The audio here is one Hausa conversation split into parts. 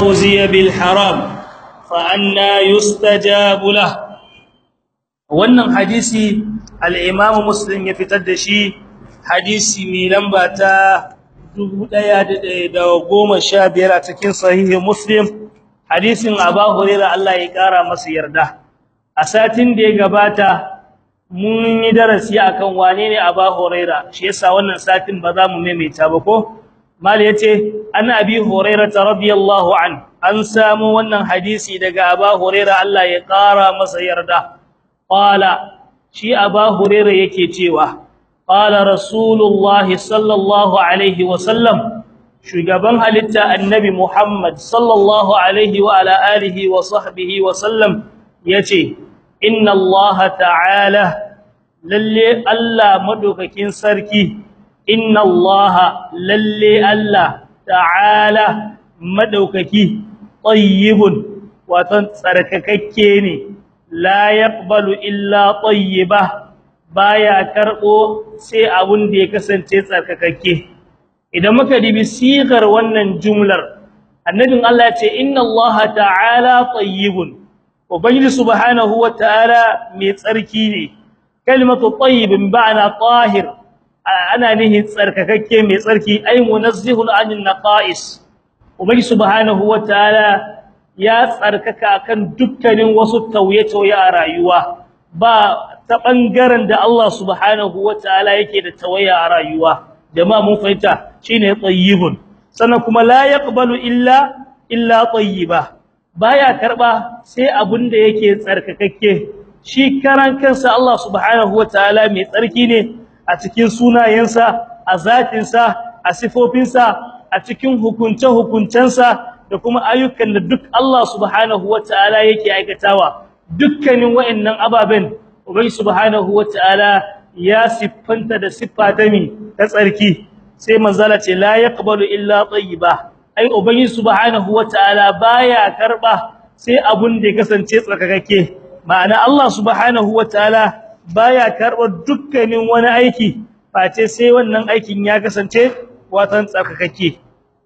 رزي بالحرام فأنا يستجاب له wannan hadisi al-Imam Muslim ya fitar da shi hadisi mai lamba ta 1115 a cikin sahih Muslim hadisin Abu Hurairah Allah ya kara masa yarda a satin da ya gabata mun yi darasi akan wane ne Abu Hurairah shi yasa wannan satin ba za mu maimaita ba ko mal yace an abi hurairah radiyallahu an an samu wannan hadisi daga Abu Hurairah Allah ya kara masa yarda qala shi Abu Hurairah yake cewa qala rasulullahi sallallahu alaihi wasallam shugaban halitta annabi Muhammad sallallahu alaihi wa ala alihi wa sahbihi wa sallam yace inna Allah ta'ala lalle Allah madaukakin sarki inna Allah lalle Allah ta'ala madaukaki tayyibun watan tsarkakakke ne la yaqbalu illa tayyiba baya karbo sai abun da ya kasance tsarkakakke idan muka dibi sigar wannan jumlar annabin Allah ya ce inna Allah ta'ala tayyibun ubangiji subhanahu wa ta'ala mai tsarki ne kalimatu tayyibin ba'na tahir ana nihin tsarkakakke mai tsarki ay munazzihun anil naqais ubangiji subhanahu wa ta'ala ya tsarkaka akan dukkanin wasu tauye-tauye a rayuwa ba ta bangaren da Allah subhanahu wataala yake da tawaya a rayuwa jama'a mun fahimta shine tayyibun sannan kuma la yaqbalu illa illa tayyiba baya karba sai abinda yake tsarkakakke shi karan kansa Allah subhanahu wataala mai tsarki ne a cikin sunayensa a zatinsa a sifofinsa a cikin hukunce-hukuncensa da kuma ayyukan da duk Allah subhanahu wataala yake aikatawa dukkanin wayannan ababen ubai subhanahu wataala ya siffanta da siffa ta mi ta tsarki sai manzala ce la yaqbalu illa tayyiba ai ubai subhanahu wataala baya karba sai abun da ya kasance tsarkakake ma'ana Allah subhanahu wataala baya karba dukkanin wani aiki face sai wannan aikin ya kasance watan tsarkakake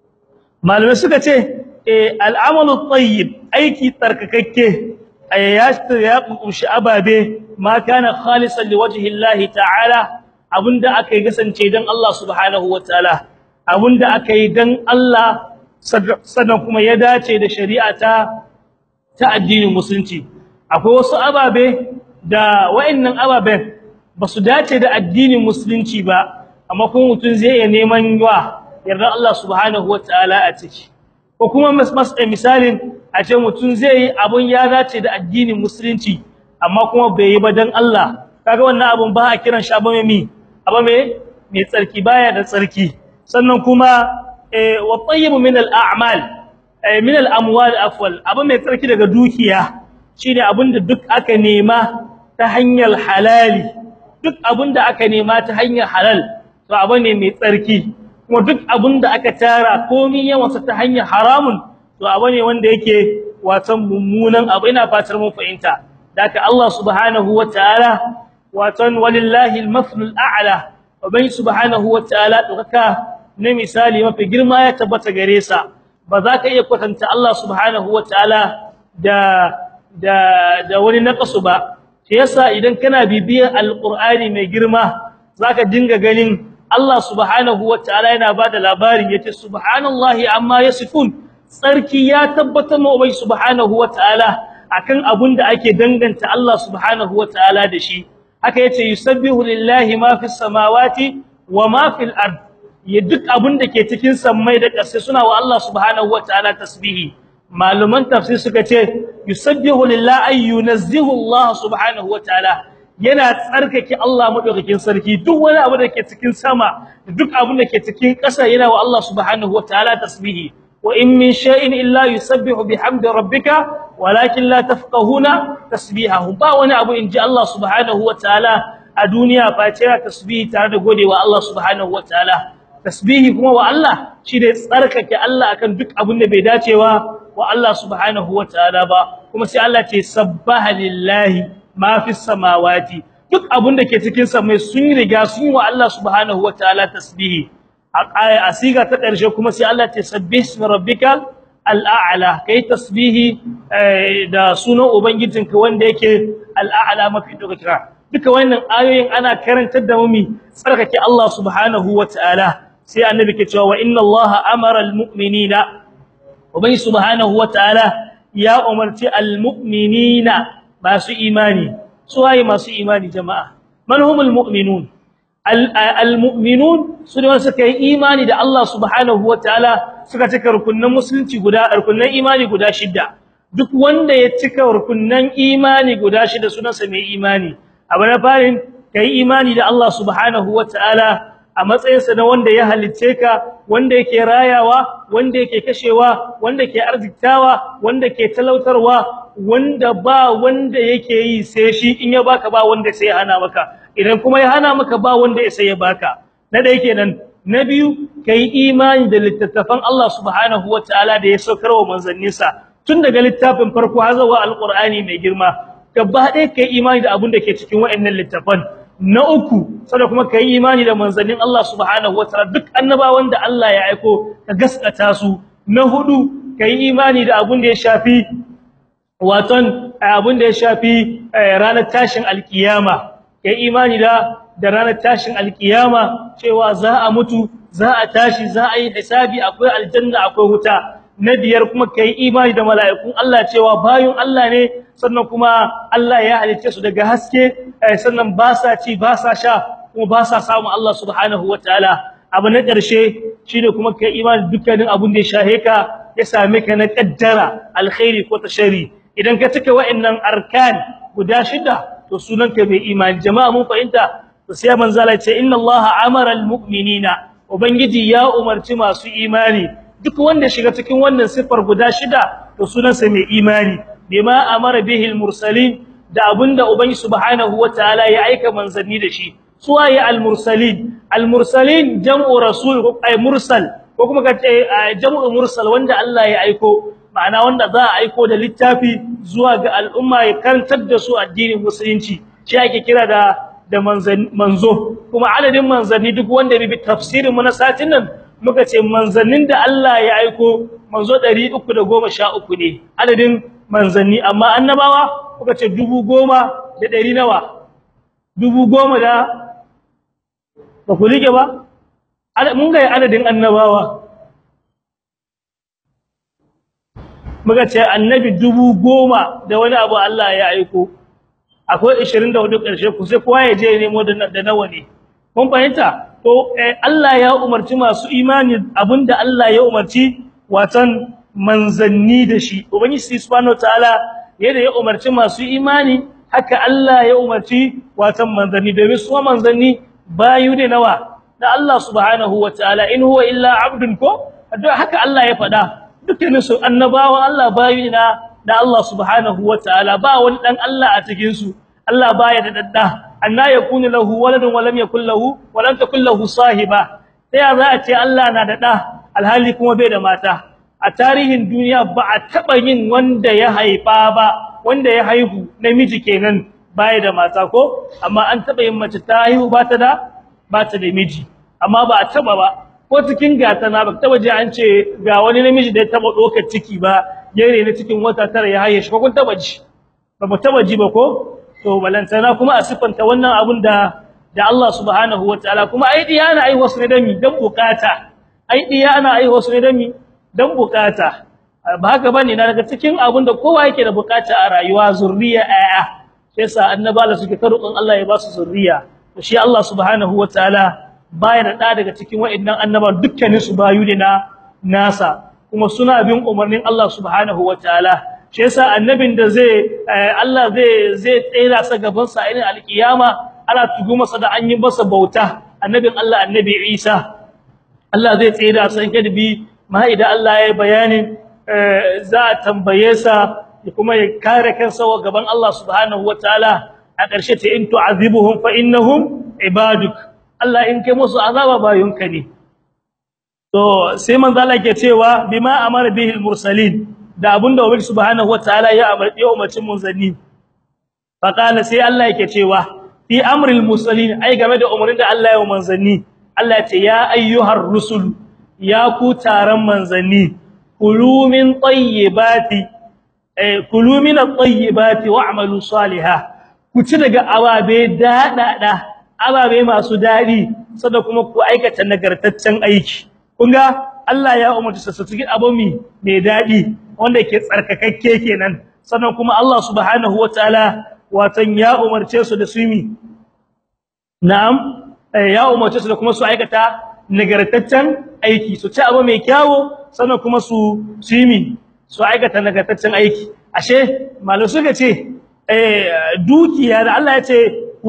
malamai suka ce al'amalu tayyib aiki tsarkakakke ayyastu ya kunshi ababe ma kana khalisan liwajhi Allah ta'ala abunda akai kasance dan Allah subhanahu wataala abunda akai dan Allah sannan kuma ya dace da shari'a ta ta addinin musulunci akwai wasu ababe da wayannan ababen basu dace da addinin musulunci ba amma kuma mutun zai iya neman wa yarda Allah subhanahu wataala a ciki ko kuma misalin a ce mutum zai yi abun ya dace da addinin musulunci amma kuma bai yi ba dan Allah kaga wannan abun ba a kiran shi abun mai abun mai mai tsarki baya da tsarki sannan kuma eh wa tayyib min al a'mal eh min al amwal afwal abun mai tsarki daga dukiya shine abun da duk aka nema ta hanyar halali duk abun da aka nema ta hanyar halal to abu ne mai tsarki kuma duk abun da aka tara komai yawansa ta hanyar haramun to abu ne wanda yake watan mummunan abu ina fatar mun fahimta daka Allah subhanahu wataala watan walillahi al-mathlul a'la wa bai subhanahu wataala dokaka ne misali mafi girma ya tabbata gare sa ba za ka iya kwatanta Allah subhanahu wataala da da da wani naqasu ba shi yasa idan kana bibiyar alqur'ani mai girma zaka dinga ganin Allah subhanahu wataala yana bada labarin yace subhanallahi amma yasifun tsarki ya tabbatar ma ubai subhanahu wataala akan abun da ake danganta Allah subhanahu wataala da shi haka yace yusabbihu lillahi ma fis samawati wa ma fil ard ya duk abun da ke cikin sammai da ƙasa suna wa Allah subhanahu wataala tasbihi maluman tafsir suka ce yusabbihu lillahi ayyunazzihu Allah subhanahu wataala yana tsarkake Allah madaukakin sarki duk wani abu da ke cikin sama duk abun da ke cikin ƙasa yana wa Allah subhanahu wataala tasbihi wa in min shay'in illa yusabbihu bihamdi rabbika walakin la tafqahuna tasbihahu ba wani abu inji Allah subhanahu wataala a duniya face ya tasbihi tare da godewa Allah subhanahu wataala tasbihi kuma wa Allah shi da tsarkake Allah akan duk abun da bai dacewa wa Allah subhanahu wataala ba kuma sai Allah ce sabbaha lillahi ma fi samawati duk abun da ke cikin samai sun riga sun yi wa Allah subhanahu wataala tasbihi a asiga ta ƙarshe kuma sai Allah ta sabbih ismi rabbikal al'a'la kai tasbihi da sunan ubangijinka wanda yake al'a'la mafi dokaka duka wannan ayoyin ana karantar da mu tsarkake Allah subhanahu wataala sai annabi ke cewa wa inna Allah amara almu'minina ubangi subhanahu wataala ya umarci almu'minina masu imani suwaye masu imani jama'a man humul mu'minun almu'minun su ne wanda suka yi imani da Allah subhanahu wataala suka cika rukunnan musulunci guda rukunnan imani guda shida duk wanda ya cika rukunnan imani guda shida sunansa mai imani abu na farin kai imani da Allah subhanahu wataala a matsayinsa na wanda ya halicce ka wanda yake rayawa wanda yake kashewa wanda ke arziktawa wanda ke talautarwa wanda ba wanda yake yi sai shi in ya baka ba wanda sai ya hana maka idan kuma ya hana maka ba wanda ya sai ya baka na da yake nan na biyu kai imani da littattafan Allah subhanahu wataala da ya saukar wa manzanninsa tun daga littafin farko har zuwa alqur'ani mai girma gaba ɗaya kai imani da abin da ke cikin waɗannan littafan na uku sada kuma kai imani da manzannin Allah subhanahu wataala duk annabawan da Allah ya aiko ka gaskata su na hudu kai imani da abin da ya shafi waton abin da ya shafi ranar tashin alkiyama kai imani da da ranar tashin alkiyama cewa za a mutu za a tashi za a yi hisabi akwai aljanna akwai wuta na biyar kuma kai imani da mala'ikun Allah cewa bayun Allah ne sannan kuma Allah ya halicce su daga haske sannan ba sa ci ba sa sha kuma ba sa samu Allah subhanahu wataala abu na ƙarshe shine kuma kai imani dukkanin abun da ya shahe ka ya same ka na kaddara alkhairi ko tashari idan ka cika wa'annan arkan guda shida to sunanka mai imani jama'a mun fahimta to sai manzala ce inna allaha amara almu'minina ubangiji ya umarci masu imani duk wanda shiga cikin wannan sifar guda shida to sunansa mai imani bima amara bihi almursalin da abinda ubangi subhanahu wataala ya aika manzanni da shi suwaye almursalin almursalin jam'u rasul ay mursal ko kuma ka ce jam'u mursal wanda Allah ya aiko ma'ana wanda za a aiko da littafi zuwa ga al'umma ya karantar da su addinin musulunci shi ake kira da da manzo kuma adadin manzanni duk wanda bi tafsirin mu na satin nan muka ce manzannin da Allah ya aiko manzo 313 ne adadin manzanni amma annabawa muka ce 10,000 da 100 nawa 10,000 da ba ku rike ba mun ga adadin annabawa muka ce annabi dubu goma da wani abu Allah ya aiko akwai 24 ƙarshe ku sai kowa ya je nemo da nawa ne kun fahimta to Allah ya umarci masu imani abinda Allah ya umarci watan manzanni da shi ubangiji subhanahu wataala yadda ya umarci masu imani haka Allah ya umarci watan manzanni domin su manzanni bayu ne nawa da Allah subhanahu wataala in huwa illa abdun ko haka Allah ya faɗa dukkanin su annabawan Allah bayu na da Allah subhanahu wataala ba wani dan Allah a cikin su Allah baya da dadda anna yakunu lahu waladun wa lam yakul lahu wa lam takul lahu sahiba sai za a ce Allah na da da alhali kuma bai da mata a tarihin duniya ba a taba yin wanda ya haifa ba wanda ya haihu namiji kenan baya da mata ko amma an taba yin mace ta haihu ba ta da ba ta da miji amma ba a taba ba ko cikin gata na ba taba ji an ce ga wani namiji da ya taba dokar ciki ba yare na cikin wata tara ya haye shi ko kun taba ji ba mu taba ji ba ko to balantana kuma a sifanta wannan abun da da Allah subhanahu wataala kuma ai diya ana ai wasu ne dami dan bukata ai diya ana ai wasu ne dami dan bukata ba haka bane na daga cikin abun da kowa yake da bukata a rayuwa zurriya aya sai sa annaba da suke karukan Allah ya ba su zurriya to shi Allah subhanahu wataala baya da daga cikin wa'annan annaba dukkanin su bayu ne na nasa kuma suna bin umarnin Allah subhanahu wataala shi yasa annabin da zai Allah zai zai tsira sa gaban sa irin alkiyama ana tugu masa da an yi masa bauta annabin Allah annabi Isa Allah zai tsira sa kadbi ma idan Allah ya bayani za a tambaye sa kuma ya kare kansa wa gaban Allah subhanahu wataala a ƙarshe ta in tu'azibuhum fa innahum ibaduk Allah in kai musu azaba bayunka ne to sai manzo Allah ke cewa bima amara bihil mursalin da abinda ubangi subhanahu wataala ya amarci umarcin munzanni fa kana sai Allah yake cewa fi amril mursalin ai game da umarnin da Allah ya manzanni Allah ya ce ya ayyuhar rusul ya ku taron manzanni kulu min tayyibati eh kulu min at-tayyibati wa'malu salihan ku ci daga ababe dadada ababe masu dadi sada kuma ku aikata nagartaccen aiki kun ga Allah ya umarci su cikin abu mai dadi wanda yake tsarkakakke kenan sannan kuma Allah subhanahu wataala watan ya umarce su da su mi na'am ya umarce su da kuma su aikata nagartaccen aiki su ci abu mai kyawu sannan kuma su su yi su aikata nagartaccen aiki ashe malu suka ce eh dukiya da Allah ya ce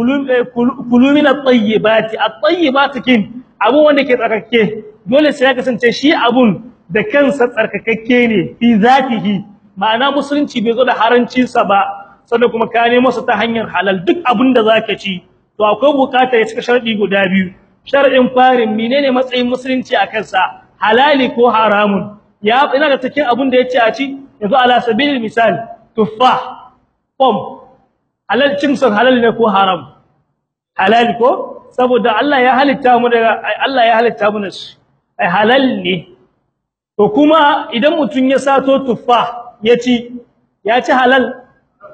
kulu min at-tayyibati at-tayyibati kin abu wanda ke tsarkake dole sai ya kasance shi abun da kansa tsarkakakke ne fi zatihi ma'ana musulunci bai zo da harancin sa ba sannan kuma ka nemo su ta hanyar halal duk abin da zaka ci to akwai bukatar ya cika sharadi guda biyu sharadin farin menene matsayin musulunci a kansa halali ko haramun ya ina da cikin abin da yace a ci yanzu ala sabilil misal tuffah pom halal cin san halal ne ko haram halal ko saboda Allah ya halitta mu daga Allah ya halitta mu nasu ai halal ne to kuma idan mutun ya sato tuffa ya ci ya ci halal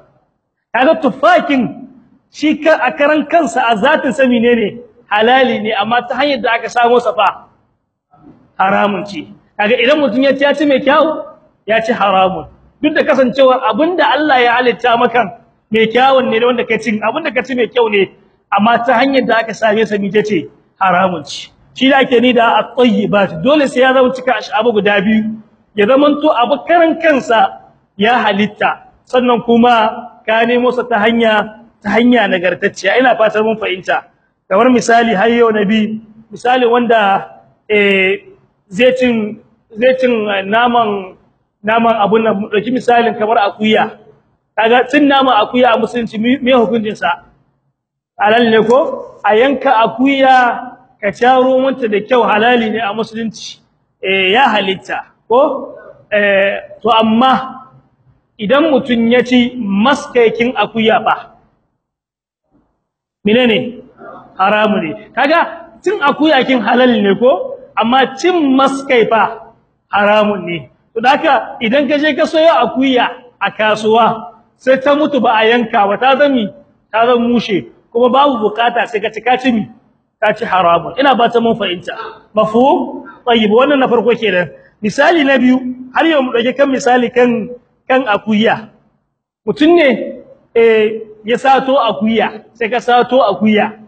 kaga tuffakin shi ka a karan kansa a zatin sa menene halali ne amma ta hanyar da aka samu sa fa haramun ce kaga idan mutun ya ci ya ci mai kyau ya ci haramun duk da kasancewar abinda Allah ya halitta maka mai kyawun ne wanda ka ci abinda ka ci mai kyau ne amma ta hanyar da aka same sa mije ce haramun ce shi da ake ni da at-tayyibat dole sai ya zama cika abu guda biyu ya zamanto abu karan kansa ya halitta sannan kuma ka nemo sa ta hanya ta hanya nagartacciya ina fatan mun fahimta kamar misali har yau nabi misali wanda eh zai cin zai cin naman naman abun nan dauki misalin kamar akuya kaga cin naman akuya a musulunci me hukuncin sa halal ne ko a yanka akuya ka caro mata da kyau halali ne a musulunci eh ya halitta ko eh to amma idan mutun ya ci maskaikin akuya ba menene haramu ne kaga cin akuya kin halal ne ko amma cin maskai fa haramun ne to haka idan ka je ka soyo akuya a kasuwa sai ta mutu ba a yanka ba ta zami ta zama mushe kuma babu bukata sai ka ci ka ci mi ka ci haramun ina ba ta mun fahimta mafhum tayyib wannan na farko kenan misali na biyu har yau mu dauke kan misali kan kan akuya mutun ne eh ya sato akuya sai ka sato akuya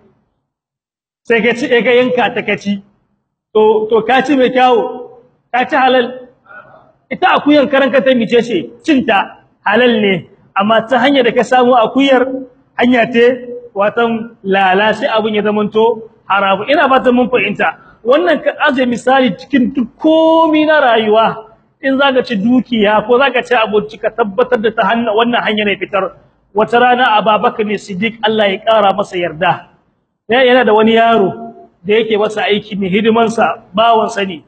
sai ka ci ka yanka ta kaci to to ka ci mai kyawo ka ci halal ita akuyan karanka ta mice ce cinta halal ne amma ta hanyar da ka samu akuyar hanya te watan lala sai abun ya zamanto haramu ina fatan mun fahimta wannan ka aje misali cikin duk komai na rayuwa in zaka ci dukiya ko zaka ci abinci ka tabbatar da ta hanna wannan hanya ne fitar wata rana Abubakar ne Siddiq Allah ya kara masa yarda yana da wani yaro da yake masa aiki ne hidiman sa bawan sa ne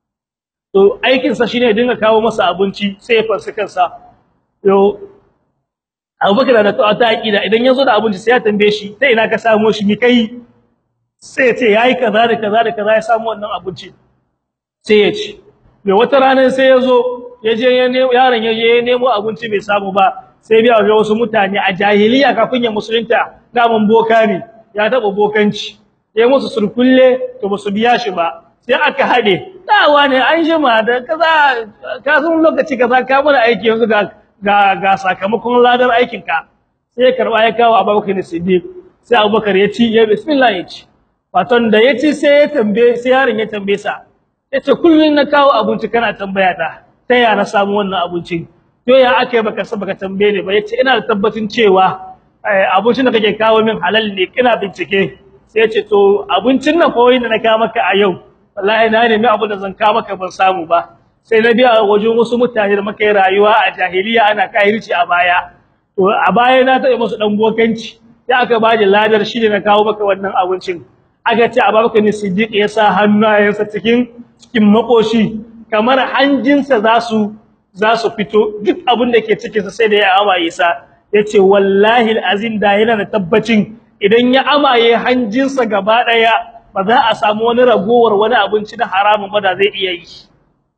to aikin sa shine dinga kawo masa abinci sai ya farsa kansa yo Abubakar da ta aqida idan yazo da abinci sai ya tambaye shi sai ina ka samu shi mi kai sai ya ce yayi kaza da kaza da kaza ya samu wannan abinci sai ya ci me wata rana sai yazo yaje ya nemo yaron yaje ya nemo abinci bai samu ba sai biya ga wasu mutane a jahiliya kafin ya musulunta daman boka ne ya taba bokanci yayi musu surkulle to ba su biya shi ba sai aka hade dawa ne an jima da kaza ka san lokaci kaza ka mana aiki yanzu ga ga ga sakamakon ladar aikin ka sai ya karba ya kawo Abubakar Siddiq sai Abubakar ya ci ya bismillah ya ci waton da ya ci sai ya tambaye sai yaron ya tambaye sa yace kullun na kawo abinci kana tambaya ta ta ya na samu wannan abincin to ya ake baka sa baka tambaye ni ba yace ina da tabbacin cewa abincin da kake kawo min halal ne kina bincike sai yace to abincin nan fa wanda na kawo maka a yau wallahi na nemi abu da zan kawo maka ban samu ba sai na biya wajen wasu mutane da muka yi rayuwa a jahiliya ana kahirci a baya to a baya na taɓa musu dan bokanci sai aka baje ladar shi ne na kawo maka wannan abincin aka ce Abubakar Siddiq ya sa hannayensa cikin cikin makoshi kamar hanjinsa za su za su fito duk abin da ke cikin sa sai da ya amaye sa yace wallahi alazim da yana da tabbacin idan ya amaye hanjinsa gaba daya ba za a samu wani ragowar wani abinci na haramun ba da zai iya yi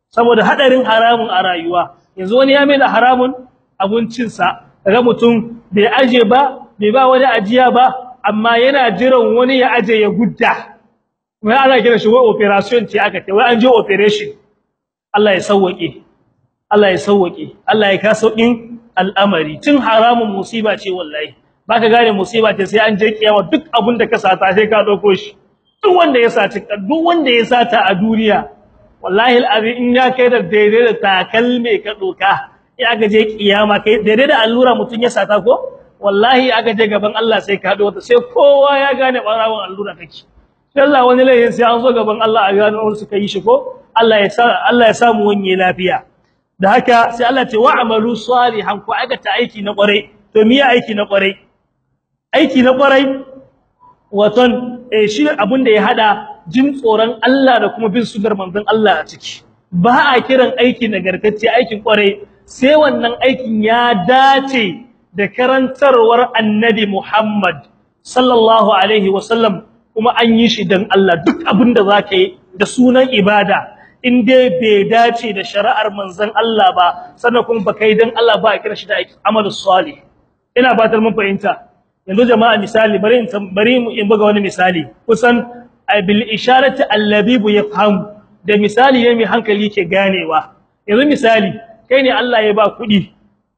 saboda hadarin haramun a rayuwa yanzu wani ya mai da haramun abincin sa kaga mutum bai aje ba bai ba wani ajiya ba amma yana jiran wani ya aje ya gudda wai ana kira shi wai operation ce aka ce wai an je operation Allah ya sauwake Allah ya sauwake Allah ya ka saukin al'amari tun haramun musiba ce wallahi baka gane musiba ce sai an je kiyama duk abin da ka sata sai ka dauko shi duk wanda ya saci duk wanda ya sata a duniya wallahi al'azim in ya kai da daidai da takalme ka doka ya ga je kiyama kai daidai da allura mutun ya sata ko wallahi aka je gaban Allah sai ka dauka sai kowa ya gane barawon allura kake Allah wani layin sai an zo gaban Allah a gano wani suka yi shi ko Allah ya sa Allah ya samu wani lafiya da haka sai Allah ce wa'malu salihan ku aikata aiki na kwarai to miye aiki na kwarai aiki na kwarai waton eh shi abin da ya hada jin tsoron Allah da kuma bin sunnar manzon Allah a ciki ba a kiran aiki nagartacce aikin kwarai sai wannan aikin ya dace da karantarwar annabi Muhammad sallallahu alaihi wasallam kuma an yi shi dan Allah duk abin da zaka yi da sunan ibada in dai bai dace da shari'ar manzon Allah ba sannan kuma baka yi dan Allah ba a kira shi da amalus salih ina batar mun fahimta yanzu jama'a misali bari in bari mu in buga wani misali kusan bil isharati allabibu yafham da misali ne mai hankali ke ganewa yanzu misali kai ne Allah ya ba kudi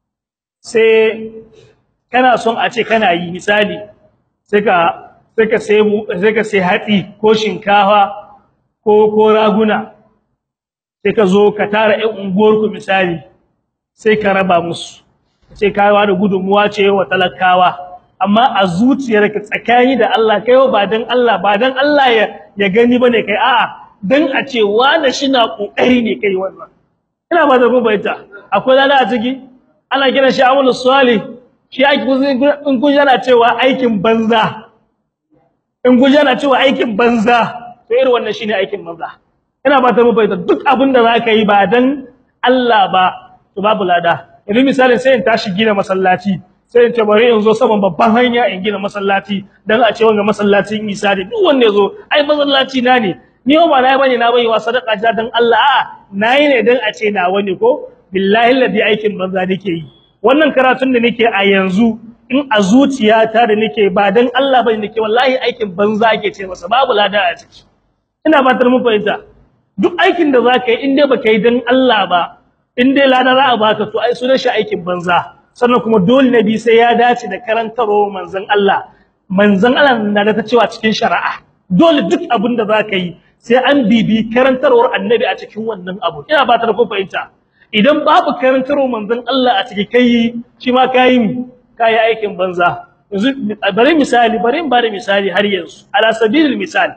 sai kana son a ce kana yi misali sai ka sai ka sai sai ka sai hatsi ko shinkafa ko ko raguna sai ka zo ka tara ɗan unguwarku misali sai ka raba musu sai ka ba da gudunmuwa ce wa talakawa amma a zuciyarka tsakani da Allah kai ba dan Allah ba dan Allah ya ya gani bane kai a'a dan a ce wani shina kokari ne kai wannan ina ba da rubaita akwai lada a ciki ana kiran shi amalus salih shi ake in kun yana cewa aikin banza in kun yana cewa aikin banza to irin wannan shine aikin banza ina ba ta rubaita duk abin da zaka yi ba dan Allah ba to babu lada yanzu misali sai in tashi gina masallaci sai in ce bari in zo saman babban hanya in gina masallaci dan a ce wanga masallacin Isa ne duk wanda yazo ai masallaci na ne ni ba na bane na bai wa sadaka ja dan Allah a nayi ne dan a ce na wani ko billahi ladi aikin banza nake yi wannan karatun da nake a yanzu in a zuciyata da nake ba dan Allah bane nake wallahi aikin banza ake ce masa babu lada a ciki ina fatar mun fahimta duk aikin da zaka yi in dai baka yi dan Allah ba in dai lada za a baka to ai sunan shi aikin banza sannan kuma dole nabi sai ya dace da karantarwa manzon Allah manzon Allah na da ta cewa cikin shari'a dole duk abin da zaka yi sai an bibi karantarwar annabi a cikin wannan abu ina ba ta da fahimta idan babu karantarwar manzon Allah a cikin kai shi ma kai kai aikin banza yanzu bari misali bari in bada misali har yanzu ala sabilil misal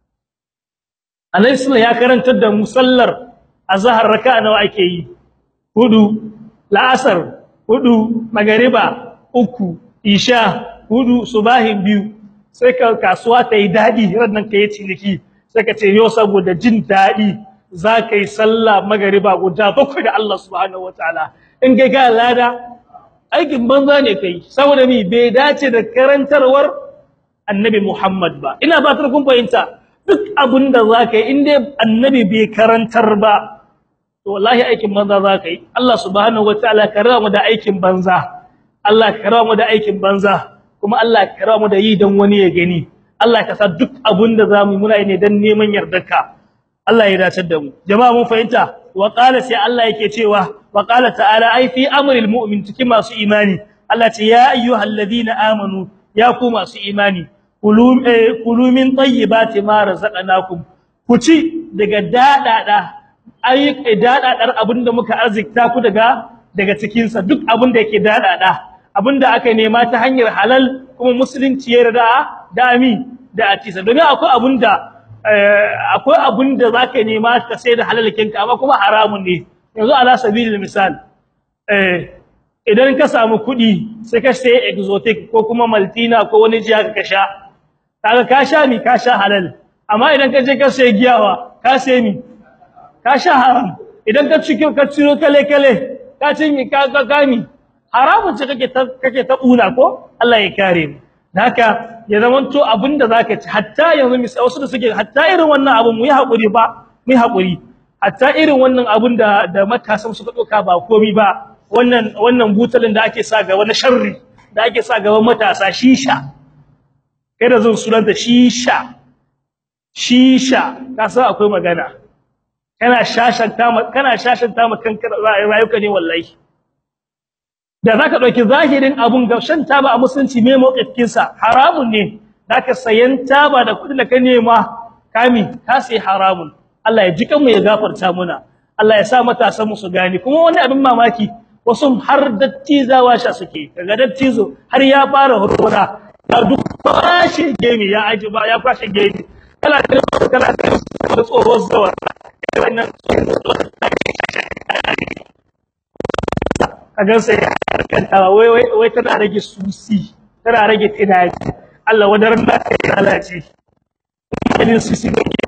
Annabi sallallahu ya karantar da musallar azhar raka'a nawa ake yi hudu la'asar hudu magariba uku isha hudu subahin biyu sai ka kasuwa ta yi dadi rannan kai ciniki sai ka ce yo saboda jin dadi zaka yi sallah magariba guda bakwai da Allah subhanahu wataala in kai ga lada aikin banza ne kai saboda mi bai dace da karantarwar annabi Muhammad ba ina ba kun fahimta duk abinda zaka yi in dai annabi bai karantar ba to wallahi aikin banza zaka yi Allah subhanahu wataala ka rawa mu da aikin banza Allah ka rawa mu da aikin banza kuma Allah ka rawa mu da yi dan wani ya gani Allah ka sa duk abinda zamu muna yi ne dan neman yardarka Allah ya dace da mu jama'a mun fahimta wa qala sai Allah yake cewa wa qala ta'ala ai fi amril mu'min cikin masu imani Allah ce ya ayyuhalladhina amanu ya ku masu imani kulu kulu min tayyibati ma razaqnakum ku ci daga dadada ai dadadar abinda muka arzikta ku daga daga cikin sa duk abinda yake dadada abinda aka nema ta hanyar halal kuma musulunci ya yarda da ami da atisa domin akwai abinda akwai abinda zaka nema ka sai da halalkin ka amma kuma haramun ne yanzu ala sabilil misal eh idan ka samu kudi sai ka sai exotic ko kuma maltina ko wani jiya ka sha kaga ka sha mi ka sha halal amma idan ka je ka sai giyawa ka sai mi ka sha haram idan ka ci ka ciro kale kale ka ci mi ka ka gami haramun ce kake ta kake ta una ko Allah ya kare mu haka ya zamanto abinda zaka ci hatta yanzu misali wasu da suke hatta irin wannan abu mu yi hakuri ba mu yi hakuri hatta irin wannan abun da da matasan suka doka ba komai ba wannan wannan butalin da ake sa ga wani sharri da ake sa gaban matasa shisha kai da zan sunanta shisha shisha ka san akwai magana kana shashanta kana shashanta ma kanka rayuka ne wallahi da zaka dauki zahirin abun ga shan taba a musulunci me mawqifin sa haramun ne zaka sayan taba da kudin da ka nema kami ka sai haramun Allah ya ji kanmu ya gafarta muna Allah ya sa matasan mu su gani kuma wani abin mamaki wasu har dattizawa sha suke kaga dattizo har ya fara hurura ya duk kwashe gemi ya aji ba ya kwashe gemi kala kala kala tsoho zawa wannan kaga sai harkanta wai wai wai tana rage susi tana rage tunani Allah wadaran da ya lalace idan susi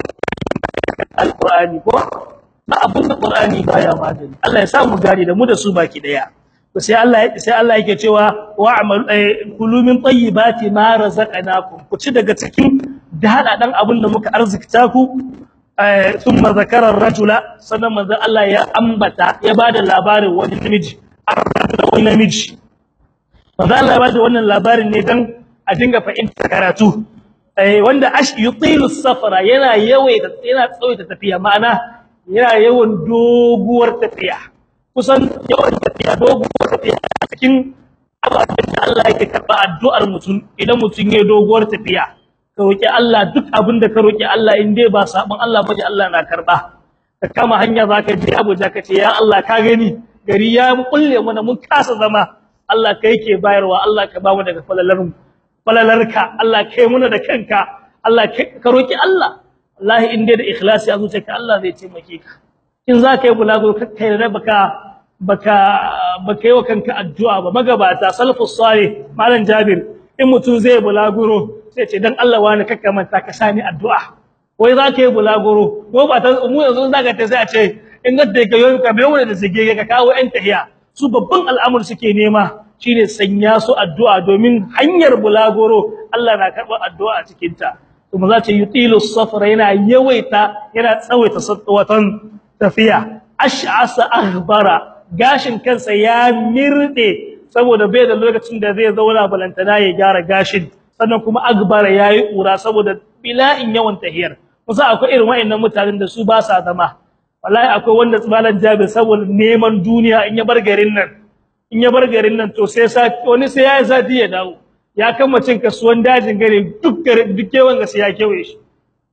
alqur'ani ko na abun da qur'ani baya magani Allah ya sa mu gari da mu da su baki daya to sai Allah sai Allah yake cewa wa'mal kulu min tayyibati ma razaqnakum ku ci daga cikin dada dan abun da muka arzikta ku thumma zakara ar-rajula sannan manzo Allah ya ambata ya bada labarin wani namiji wani namiji manzo Allah ya bada wannan labarin ne dan a dinga fahimta karatu wanda ash yutilu safara yana yawaita yana tsawaita tafiya ma'ana yana yawan doguwar tafiya kusan yawan tafiya doguwar tafiya cikin abin da Allah yake karba addu'ar mutum idan mutum yayin doguwar tafiya ka roki Allah duk abin da ka roki Allah in dai ba sabon Allah baje Allah na karba ka kama hanya zaka je Abuja ka ce ya Allah ka gani gari ya kulle mana mun kasa zama Allah kai ke bayarwa Allah ka ba mu daga falalarmu falalarka Allah kai muna da kanka Allah ka roki Allah wallahi in dai da ikhlasi a zuciyarka Allah zai taimake ka in za ka yi bulago kai da baka baka baka yi wa kanka addu'a ba magabata salafus salih malam Jabir in mutum zai bulaguro sai ce dan Allah wani kakka manta ka sani addu'a wai za ka yi bulaguro ko ba ta mu yanzu za ka ta sai a ce in ga da kayo ka bayo da sige ka kawo ɗan tahiya su babban al'amur suke nema shine sanya su addu'a domin hanyar bulaguro Allah na karɓar addu'a a cikin ta kuma za ta yutilu safara yana yawaita yana tsawaita watan tafiya ash'asa akhbara gashin kansa ya mirde saboda bai da lokacin da zai zauna balantana ya gyara gashin sannan kuma agbara yayi kura saboda bila'in yawan tahiyar kusa akwai irin wayannan mutanen da su ba sa zama wallahi akwai wanda tsibalan jabi saboda neman duniya in ya bar garin nan in ya bar garin nan to sai sa wani sai ya sati ya dawo ya kama cin kasuwan dajin gare duk garin duk kewan ga sai ya kewaye shi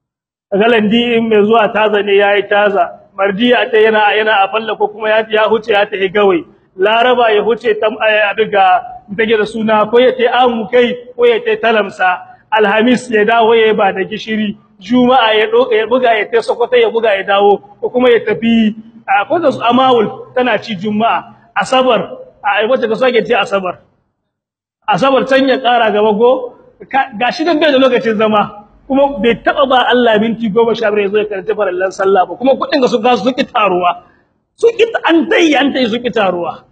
galandi in mai zuwa taza ne yayi taza mardiya ta yana yana a falla ko kuma ya ya huce ya tahi gawai laraba ya huce tam abiga take da suna ko ya tai amu kai ko ya tai talamsa alhamis ya dawo ya ba da gishiri juma'a ya doka ya buga ya tai sokoto ya buga ya dawo ko kuma ya tafi ko da su amawul tana ci juma'a asabar a wace ka soke ci asabar asabar can ya kara gaba go gashi dan bai da lokacin zama kuma bai taba ba Allah minti 15 zai karanta farallan sallah ba kuma kudin ga su ga su ki taruwa su ki an dai an dai su ki taruwa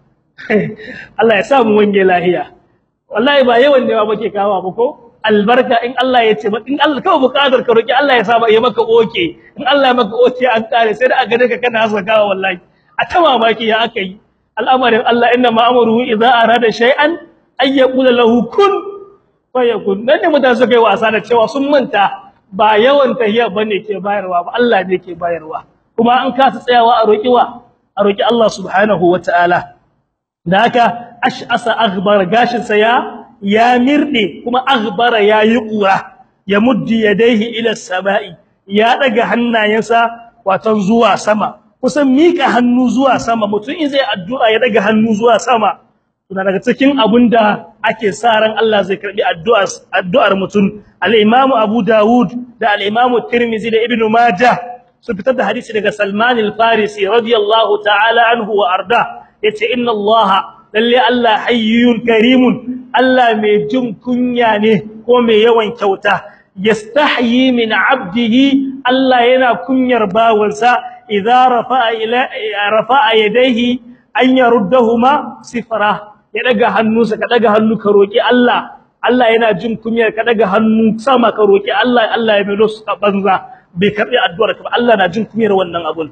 Allah ya sa mu wange lahiya wallahi ba yawan ne ba ke kawo ba ko albarka in Allah ya ce in Allah kawai bukatar ka roki Allah ya sa ya maka oke in Allah ya maka oke an kare sai da a gare ka kana hasa kawo wallahi a ta mamaki ya aka yi al'amarin Allah inna ma'amruhu idza arada shay'an ay yaqula lahu kun fayakun dan ne mutane suka yi wasa da cewa sun manta ba yawan tahiyya bane ke bayarwa ba Allah ne ke bayarwa kuma an kasa tsayawa a roki wa a roki Allah subhanahu wataala da haka ash'asa aghbar gashin sa ya ya mirde kuma aghbara yayi kura ya muddi yadayhi ila samai ya daga hannayensa watan zuwa sama kusan mika hannu zuwa sama mutum in zai addu'a ya daga hannu zuwa sama tuna daga cikin abunda ake sa ran Allah zai karbi addu'ar addu'ar mutum al-Imam Abu Dawud da al-Imam Tirmidhi da Ibn Majah su fitar da hadisi daga Salman al-Farisi radiyallahu ta'ala anhu wa arda yace inna Allah lalle Allah hayyun karimun Allah mai jin kunya ne ko mai yawan kyauta yastahyi min 'abdihi Allah yana kunyar bawansa idza rafa'a ila rafa'a yadayhi an yaruddahuma sifra ya daga hannunsa ka daga hannu ka roki Allah Allah yana jin kunyar ka daga hannu sama ka roki Allah Allah ya melo su banza bai karbi addu'ar ka ba Allah na jin kunyar wannan abun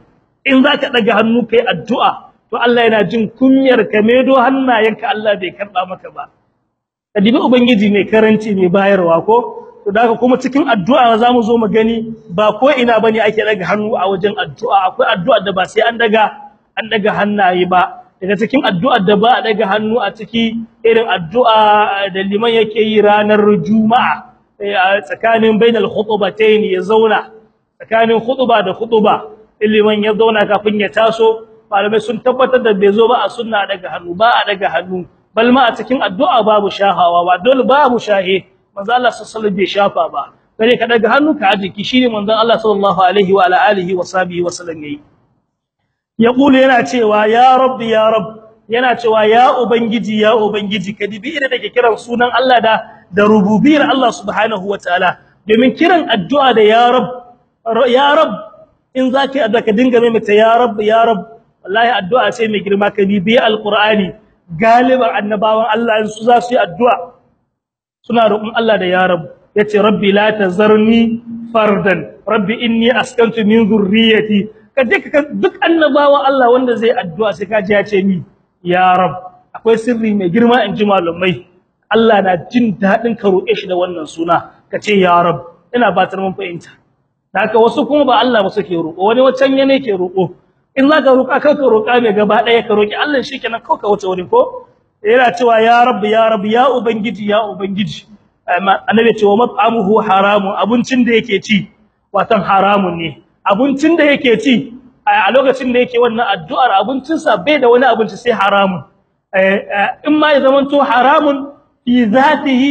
in zaka daga hannu kai addu'a to Allah yana jin kunyar ka medo hannayenka Allah bai karba maka ba kadibi ubangiji mai karanci mai bayarwa ko to daga kuma cikin addu'a zamu zo mu gani ba ko ina bane ake daga hannu a wajen addu'a akwai addu'a da ba sai an daga an daga hannaye ba daga cikin addu'ar da ba a daga hannu a ciki irin addu'a da liman yake yi ranar juma'a tsakanin bainal khutbatayn ya zauna tsakanin khutba da khutba liman ya zauna kafin ya taso malamai sun tabbatar da bai zo ba a sunna daga hannu ba a daga hannu bal ma a cikin addu'a babu shahawa ba dole babu shahe manzo Allah sallallahu alaihi bai shafa ba kare ka daga hannu ka ajiki shine manzo Allah sallallahu alaihi wa ala alihi wa sahbihi wa sallam yayi yaqulu yana cewa ya rabbi ya rabb yana cewa ya ubangiji ya ubangiji kadibi idan dake kiran sunan Allah da da rububiyar Allah subhanahu wataala domin kiran addu'a da ya rabb ya rabb in zaki addu'a ka dinga mai mata ya rabb ya rabb wallahi addu'a ce mai girma kadibi alqur'ani galiban annabawan Allah su za su yi addu'a suna roƙon Allah da ya rabb yace rabbi la tazarni fardan rabbi inni askantu min dhurriyyati kaje ka duk annabawan Allah wanda zai addu'a sai ka ji ya ce ni ya rab akwai sirri mai girma in ji malumai Allah na jin dadin ka roƙe shi da wannan suna ka ce ya rab ina batar mun fahimta haka wasu kuma ba Allah ba suke roƙo wani wancan yana ke roƙo in zaka roƙa ka ka roƙa mai gaba ɗaya ka roƙi Allah shikenan kau ka wuce wani ko yana cewa ya rab ya rab ya ubangiji ya ubangiji annabi ce wa mat'amuhu haramun abincin da yake ci watan haramun ne abincin da yake ci a lokacin da yake wannan addu'ar abincin sa bai da wani abinci sai haramun in ma ya zamanto haramun fi zatihi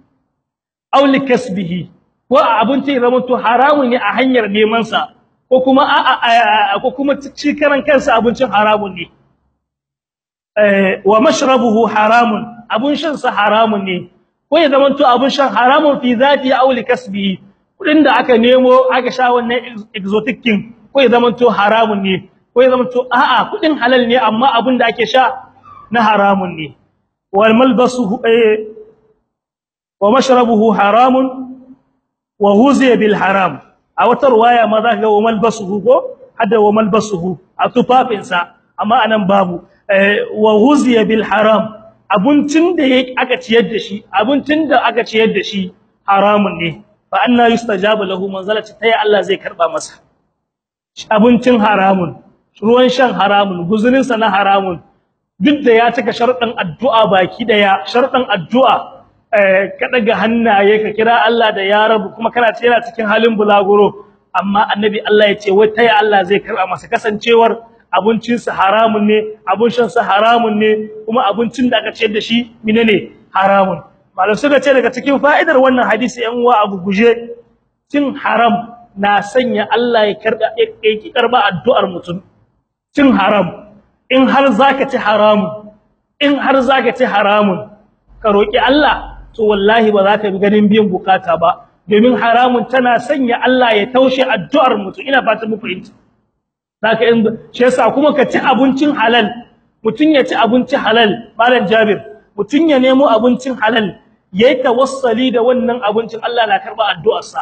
aw likasbihi ko abinci ya zamanto haramun ne a hanyar neman sa ko kuma a ko kuma ci karan kansa abincin haramun ne wa mashrabuhu haramun abun shan sa haramun ne ko ya zamanto abun shan haramun fi zatihi aw likasbihi kudin da aka nemo aka sha wannan exotic king ko ya zamanto haramun ne ko ya zamanto a'a kudin halal ne amma abin da ake sha na haramun ne wal malbasuhu wa mashrabuhu haramun wa huziya bil haram a wata riwaya ma za ka ga wa malbasuhu ko hada wa malbasuhu a tufafinsa amma anan babu wa huziya bil haram abincin da aka ciyar da shi abincin da aka ciyar da shi haramun ne fa anna yustajabu lahu manzalati tayi Allah zai karba masa abincin haramun ruwan shan haramun guzurin sa na haramun duk da ya cika sharuɗan addu'a baki daya sharuɗan addu'a ka daga hannaye ka kira Allah da ya rabu kuma kana ce yana cikin halin bulaguro amma annabi Allah ya ce wai tayi Allah zai karba masa kasancewar abincin sa haramun ne abun shan sa haramun ne kuma abincin da aka ciyar da shi menene haramun malam suka ce daga cikin fa'idar wannan hadisi yan uwa abu guje cin haram na sanya Allah ya karba ya karba addu'ar mutum cin haram in har zaka ci haramun in har zaka ci haramun ka roki Allah to wallahi ba za ka bi ganin biyan bukata ba domin haramun tana sanya Allah ya taushe addu'ar mutum ina fatan mu fahimta zaka in shi yasa kuma ka ci abincin halal mutun ya ci abinci halal malam Jabir mutun ya nemo abincin halal yayi tawassali da wannan abincin Allah na karba addu'arsa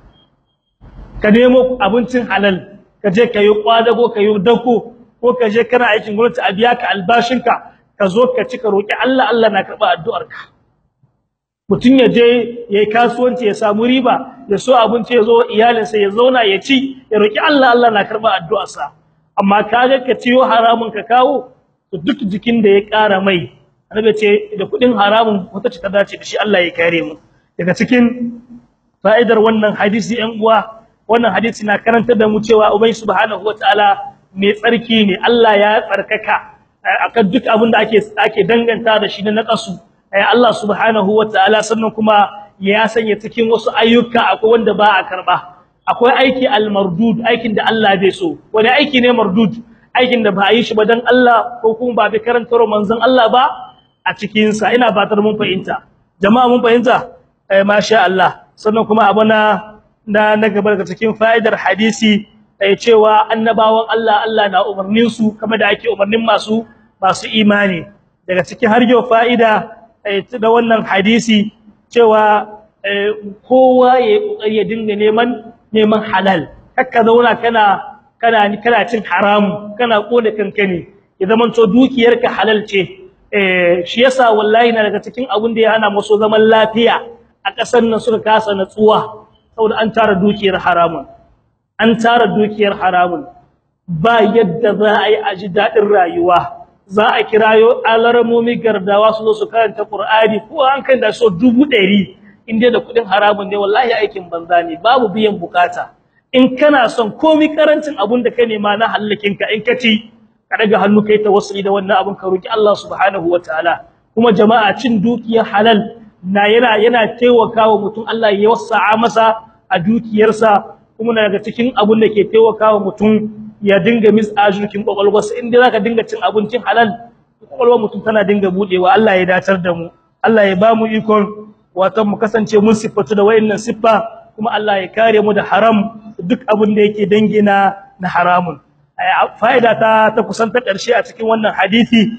ka nemo abincin halal ka je ka yi kwadago ka yi dako ko ka je kana aikin gwamnati a biya ka albashinka ka zo ka ci ka roki Allah Allah na karba addu'arka mutun ya je yayi kasuwanci ya samu riba ya so abinci ya zo iyalinsa ya zauna ya ci ya roki Allah Allah na karba addu'arsa amma kaga ka ciyo haramun ka kawo to duk jikin da ya ƙara mai annabi ce da kudin haramun wata ce ta dace da shi Allah ya kare mu daga cikin fa'idar wannan hadisi ɗan uwa wannan hadisi na karantar da mu cewa ubai subhanahu wataala mai tsarki ne Allah ya tsarkaka akan duk abin da ake ake danganta da shi na naqasu Allah subhanahu wataala sannan kuma ya sanya cikin wasu ayyuka akwai wanda ba a karba akwai aiki al-mardud aikin da Allah bai so wani aiki ne mardud aikin da ba a yi shi ba dan Allah ko kuma ba bi karantar manzon Allah ba a cikin sa ina fatar mun fahimta jama'a mun fahimta eh masha Allah sannan kuma abuna na na gaba daga cikin fa'idar hadisi eh cewa annabawan Allah Allah na umarnin su kamar da ake umarnin masu masu imani daga cikin har yau fa'ida da wannan hadisi cewa kowa ya kokari ya dinga neman neman halal kakka zauna kana kana kana cin haram kana kone kanka ne ya zaman to dukiyarka halal ce eh shi yasa wallahi na daga cikin abun da ya hana musu zaman lafiya a ƙasar nan suka kasa natsuwa saboda an tara dukiyar haramun an tara dukiyar haramun ba yadda za a yi a ji daɗin rayuwa za a kirayo alarmomi gardawa su zo su karanta Qur'ani ko an kan da so dubu ɗari inda da kuɗin haramun ne wallahi aikin banza ne babu biyan bukata in kana son komai karancin abun da ka nema na hallakin ka in ka ci ka daga hannu kai tawassuli da wannan abun ka roki Allah subhanahu wataala kuma jama'a cin dukiyar halal na yana yana taimakawa mutum Allah ya wasa'a masa a dukiyarsa kuma daga cikin abun da ke taimakawa mutum ya dinga misajurkin kwakwalwarsa inda zaka dinga cin abincin halal kwakwalwar mutum tana dinga budewa Allah ya datar da mu Allah ya bamu ikon wato mu kasance mun siffatu da wayannan siffa kuma Allah ya kare mu da haram duk abin da yake dangina na haramun fa'ida ta ta kusan ta karshe a cikin wannan hadisi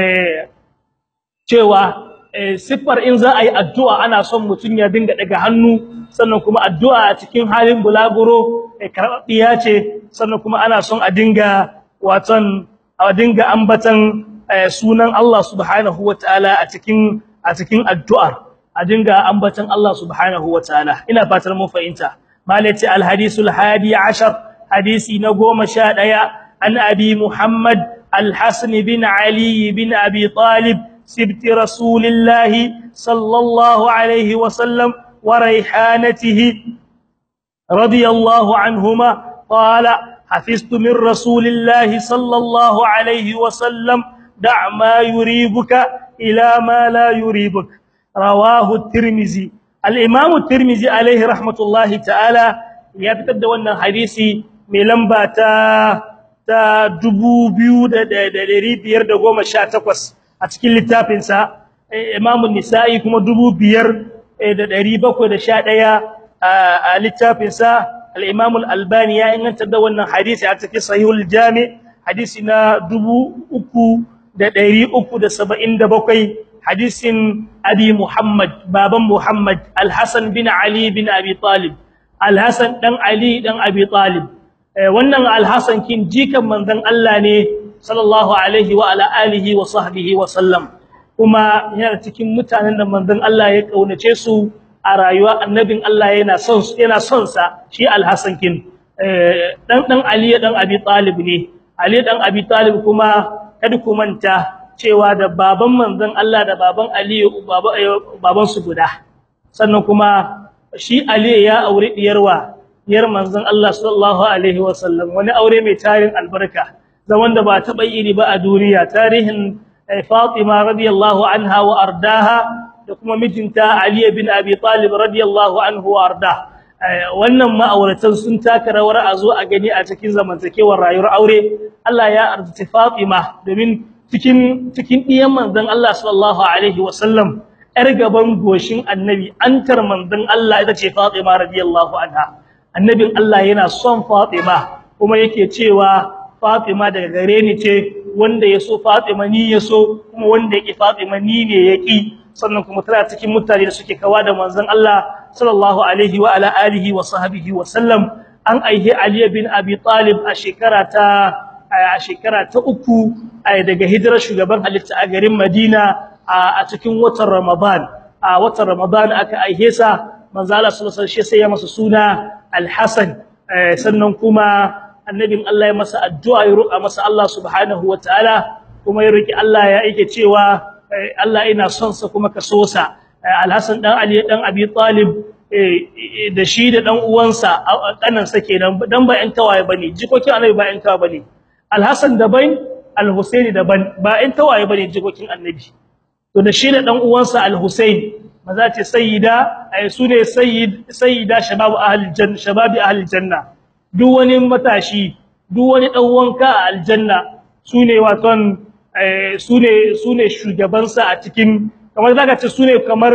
cewa siffar in za a yi addu'a ana son mutum ya dinga daga hannu sannan kuma addu'a a cikin halin bulaguro karɓaɓɓiya ce sannan kuma ana son a dinga watan a dinga ambatan sunan Allah subhanahu wataala a cikin a cikin addu'ar a dinga ambatan Allah subhanahu wataala ina fatar mun fahimta malati alhadisul hadi ashar hadisi na 11 an abi muhammad alhasan bin ali bin abi talib سبت رسول الله صلى الله عليه وسلم وريحانته رضي الله عنهما قال حفظت من رسول الله صلى الله عليه وسلم دع ما يريبك إلى ما لا يريبك رواه الترمذي الإمام الترمذي عليه رحمة الله تعالى يبتد wannan hadisi mai lamba ta ta 2518 a cikin littafinsa Imam Nisa'i kuma 5711 a littafinsa al-Imam al-Albani ya inganta da wannan hadisi a cikin Sahihul Jami' hadisi na 3377 hadisin Abi Muhammad baban Muhammad Al-Hasan bin Ali bin Abi Talib Al-Hasan dan Ali dan Abi Talib wannan Al-Hasan kin jikan manzon Allah ne sallallahu alaihi wa ala alihi wa sahbihi wa sallam kuma yana cikin mutanen da manzon Allah ya kaunace su a rayuwa annabin Allah yana son yana son sa shi al-Hasan kin dan dan Ali dan Abi Talib ne Ali dan Abi Talib kuma kada ku manta cewa da baban manzon Allah da baban Ali baban su guda sannan kuma shi Ali ya aure diyarwa diyar manzon Allah sallallahu alaihi wa sallam wani aure mai tarin albarka zaman da ba taɓa iri ba a duniya tarihin Fatima radiyallahu anha wa ardaha da kuma mijinta Ali bin Abi Talib radiyallahu anhu wa arda wannan ma'auratan sun taka rawar a zo a gani a cikin zamantakewar rayuwar aure Allah ya arzuta Fatima domin cikin cikin diyan manzon Allah sallallahu alaihi wa sallam yar gaban goshin annabi antar manzon Allah ita ce Fatima radiyallahu anha annabin Allah yana son Fatima kuma yake cewa Fatima daga gare ni ce wanda yaso Fatima ni yaso kuma wanda yake Fatima ni ne yaki sannan kuma tana cikin mutane da suke kawa da manzon Allah sallallahu alaihi wa ala alihi wa sahbihi wa sallam an aihe Ali bin Abi Talib a shekara ta a shekara ta uku daga hijirar shugaban halitta a garin Madina a cikin watan Ramadan a watan Ramadan aka aihe sa manzo Allah sallallahu alaihi wasallam sai ya masa suna Al-Hasan sannan kuma annabin Allah ya masa addu'a ya roƙa masa Allah subhanahu wataala kuma ya roki Allah ya yake cewa Allah ina son sa kuma ka so sa Al-Hasan dan Ali dan Abi Talib da shi da dan uwansa kanan sa kenan dan ba ƴan tawaye bane jikokin Annabi ba ƴan tawaye bane Al-Hasan daban Al-Husaini daban ba ƴan tawaye bane jikokin Annabi to da shi da dan uwansa Al-Husaini maza ce sayyida ay sune sayyid sayyida shababu ahli janna shababi ahli janna duk wani matashi duk wani dan wanka a aljanna sune waton sune sune shugaban sa a cikin kamar zaka ce sune kamar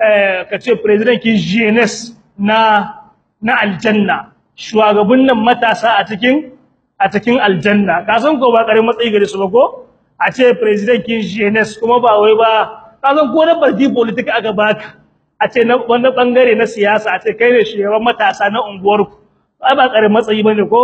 kace president kin jeunesse na na aljanna shugaban nan matasa a cikin a cikin aljanna ka san ko ba karin matsayi gare su ba ko a ce president kin jeunesse kuma ba wai ba ka san ko na party politic aka baka a ce na wani bangare na siyasa a ce kai ne shugaban matasa na unguwarku ai ba karin matsayi bane ko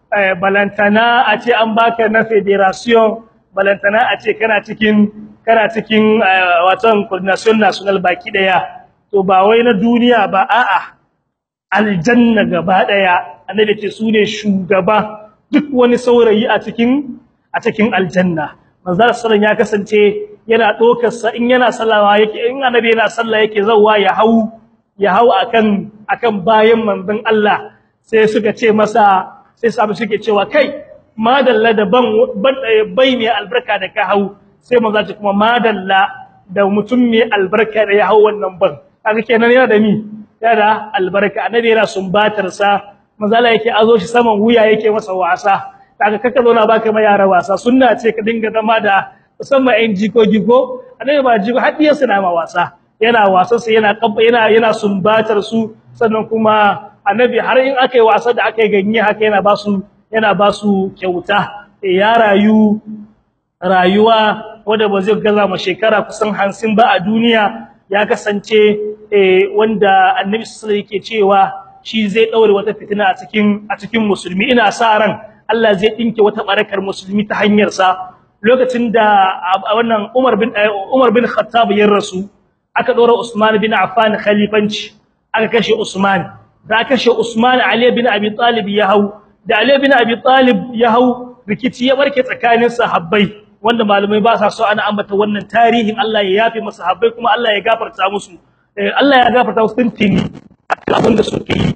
balantana a ce an baka na federation balantana a ce kana cikin kana cikin watan coordination national baki daya to ba wai na duniya ba a'a aljanna gaba daya annabi ce sune shugaba duk wani saurayi a cikin a cikin aljanna manzo sallallahu ya kasance yana dokar sa in yana sallawa yake in annabi yana sallah yake zawwa ya hau ya hau akan akan bayan manzon Allah sai suka ce masa sai sabu suke cewa kai madalla da ban bai mai albarka da ka hau sai manzo ce kuma madalla da mutum mai albarka da ya hau wannan ban kaga kenan yana da mi yana da albarka annabi yana sumbatar sa manzo Allah yake azo shi saman wuya yake masa wasa kaga kaka zo na baka mai yara wasa sunna ce ka dinga zama da musamman ɗan jikoki ko annabi ba jiko har diyarsa na ma wasa yana wasan sa yana yana yana sumbatar su sannan kuma annabi har in akai wasa da akai ganye haka yana ba su yana ba su kyauta ya rayu rayuwa wanda ba zai gaza ma shekara kusan 50 ba a duniya ya kasance wanda annabi sallallahu yake cewa shi zai daure wata fitina a cikin a cikin musulmi ina sa ran Allah zai dinke wata barakar musulmi ta hanyar sa lokacin da wannan Umar bin Umar bin Khattab ya rasu aka dora Usman bin Affan khalifanci aka kashe Usman da aka kashe Usman Ali bin Abi Talib ya hau da Ali bin Abi Talib ya hau rikici ya barke tsakanin sahabbai wanda malamai ba sa so ana ambata wannan tarihin Allah ya yafe masa sahabbai kuma Allah ya gafarta musu Allah ya gafarta musu tuntuni abin da suke yi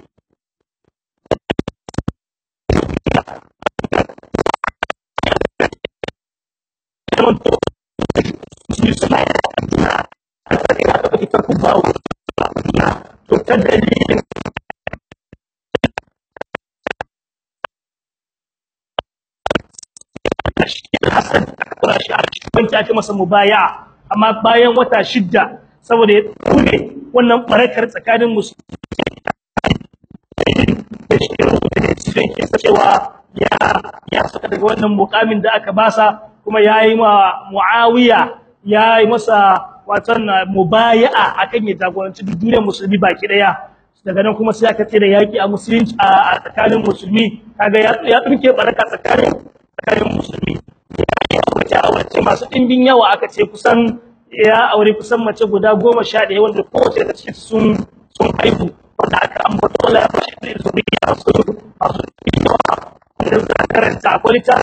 ta dalilin Hassan Qurashi wanda ake masa mubaya amma bayan wata shidda saboda ya tsure wannan barakar tsakanin musulmi cewa ya ya saka daga wannan mukamin da aka basa kuma yayi ma Muawiya yayi masa watan mubaya'a akan ya jagoranci duniyar musulmi baki daya daga nan kuma sai aka tsira yaki a musulunci a tsakanin musulmi kaga ya ya dinke baraka tsakanin tsakanin musulmi ya wace wace masu dimbin yawa aka ce kusan ya aure kusan mace guda 11 wanda kowace daga cikin sun sun haihu wanda aka ambata wala ya bashi da zuriya su masu yawa wanda suka karanta akwai ta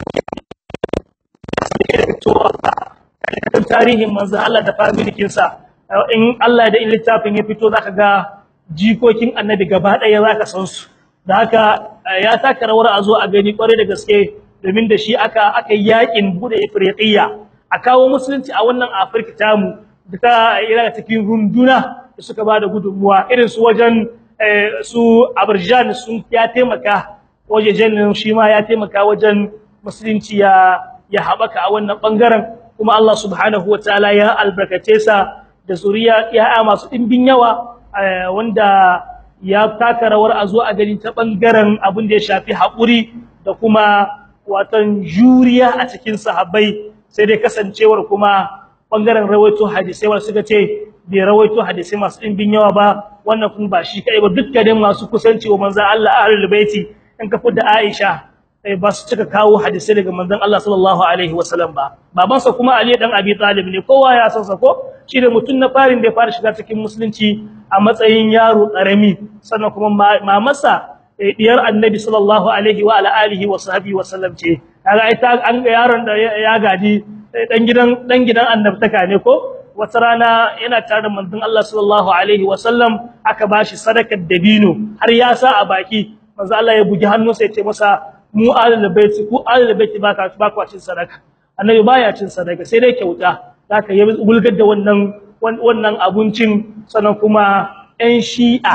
kan tarihin manzo Allah da familikin sa in Allah da littafin ya fito zaka ga jikokin annabi gaba daya zaka san su da haka ya taka rawar a zo a gani kware da gaske domin da shi aka aka yakin bude ifriqiya a kawo musulunci a wannan Afirka tamu da ta ira cikin runduna da suka bada gudunmuwa irin su wajen su Aberjan sun ya taimaka wajejen shi ma ya taimaka wajen musulunci ya ya habaka a wannan bangaren kuma Allah subhanahu wataala ya albarkace sa da zuriya ya masu dimbin yawa wanda ya taka rawar a zo a gani ta bangaren abin da ya shafi haƙuri da kuma watan juriya a cikin sahabbai sai dai kasancewar kuma bangaren rawaito hadisi wanda suka ce bai rawaito hadisi masu dimbin yawa ba wannan kuma ba shi kai ba dukkanin masu kusanci wa manzon Allah ahlul baiti in ka fudda Aisha ba su cika kawo hadisi daga manzon Allah sallallahu alaihi wasallam ba babansa kuma Ali dan Abi Talib ne kowa ya san sa ko shi da mutun na farin da ya fara shiga cikin musulunci a matsayin yaro karami sannan kuma mamarsa diyar Annabi sallallahu alaihi wa ala alihi wa sahbihi wasallam ce kaga ai ta an ga yaron da ya gaji dan gidan dan gidan annabtaka ne ko wata rana yana tare da manzon Allah sallallahu alaihi wasallam aka bashi sadakar dabino har ya sa a baki manzo Allah ya bugi hannunsa ya ce masa mu ahlul baiti ku ahlul baiti baka ba ku cin sadaka annabi baya cin sadaka sai dai kyauta zaka yi bulgar da wannan wannan abincin sannan kuma ɗan shi'a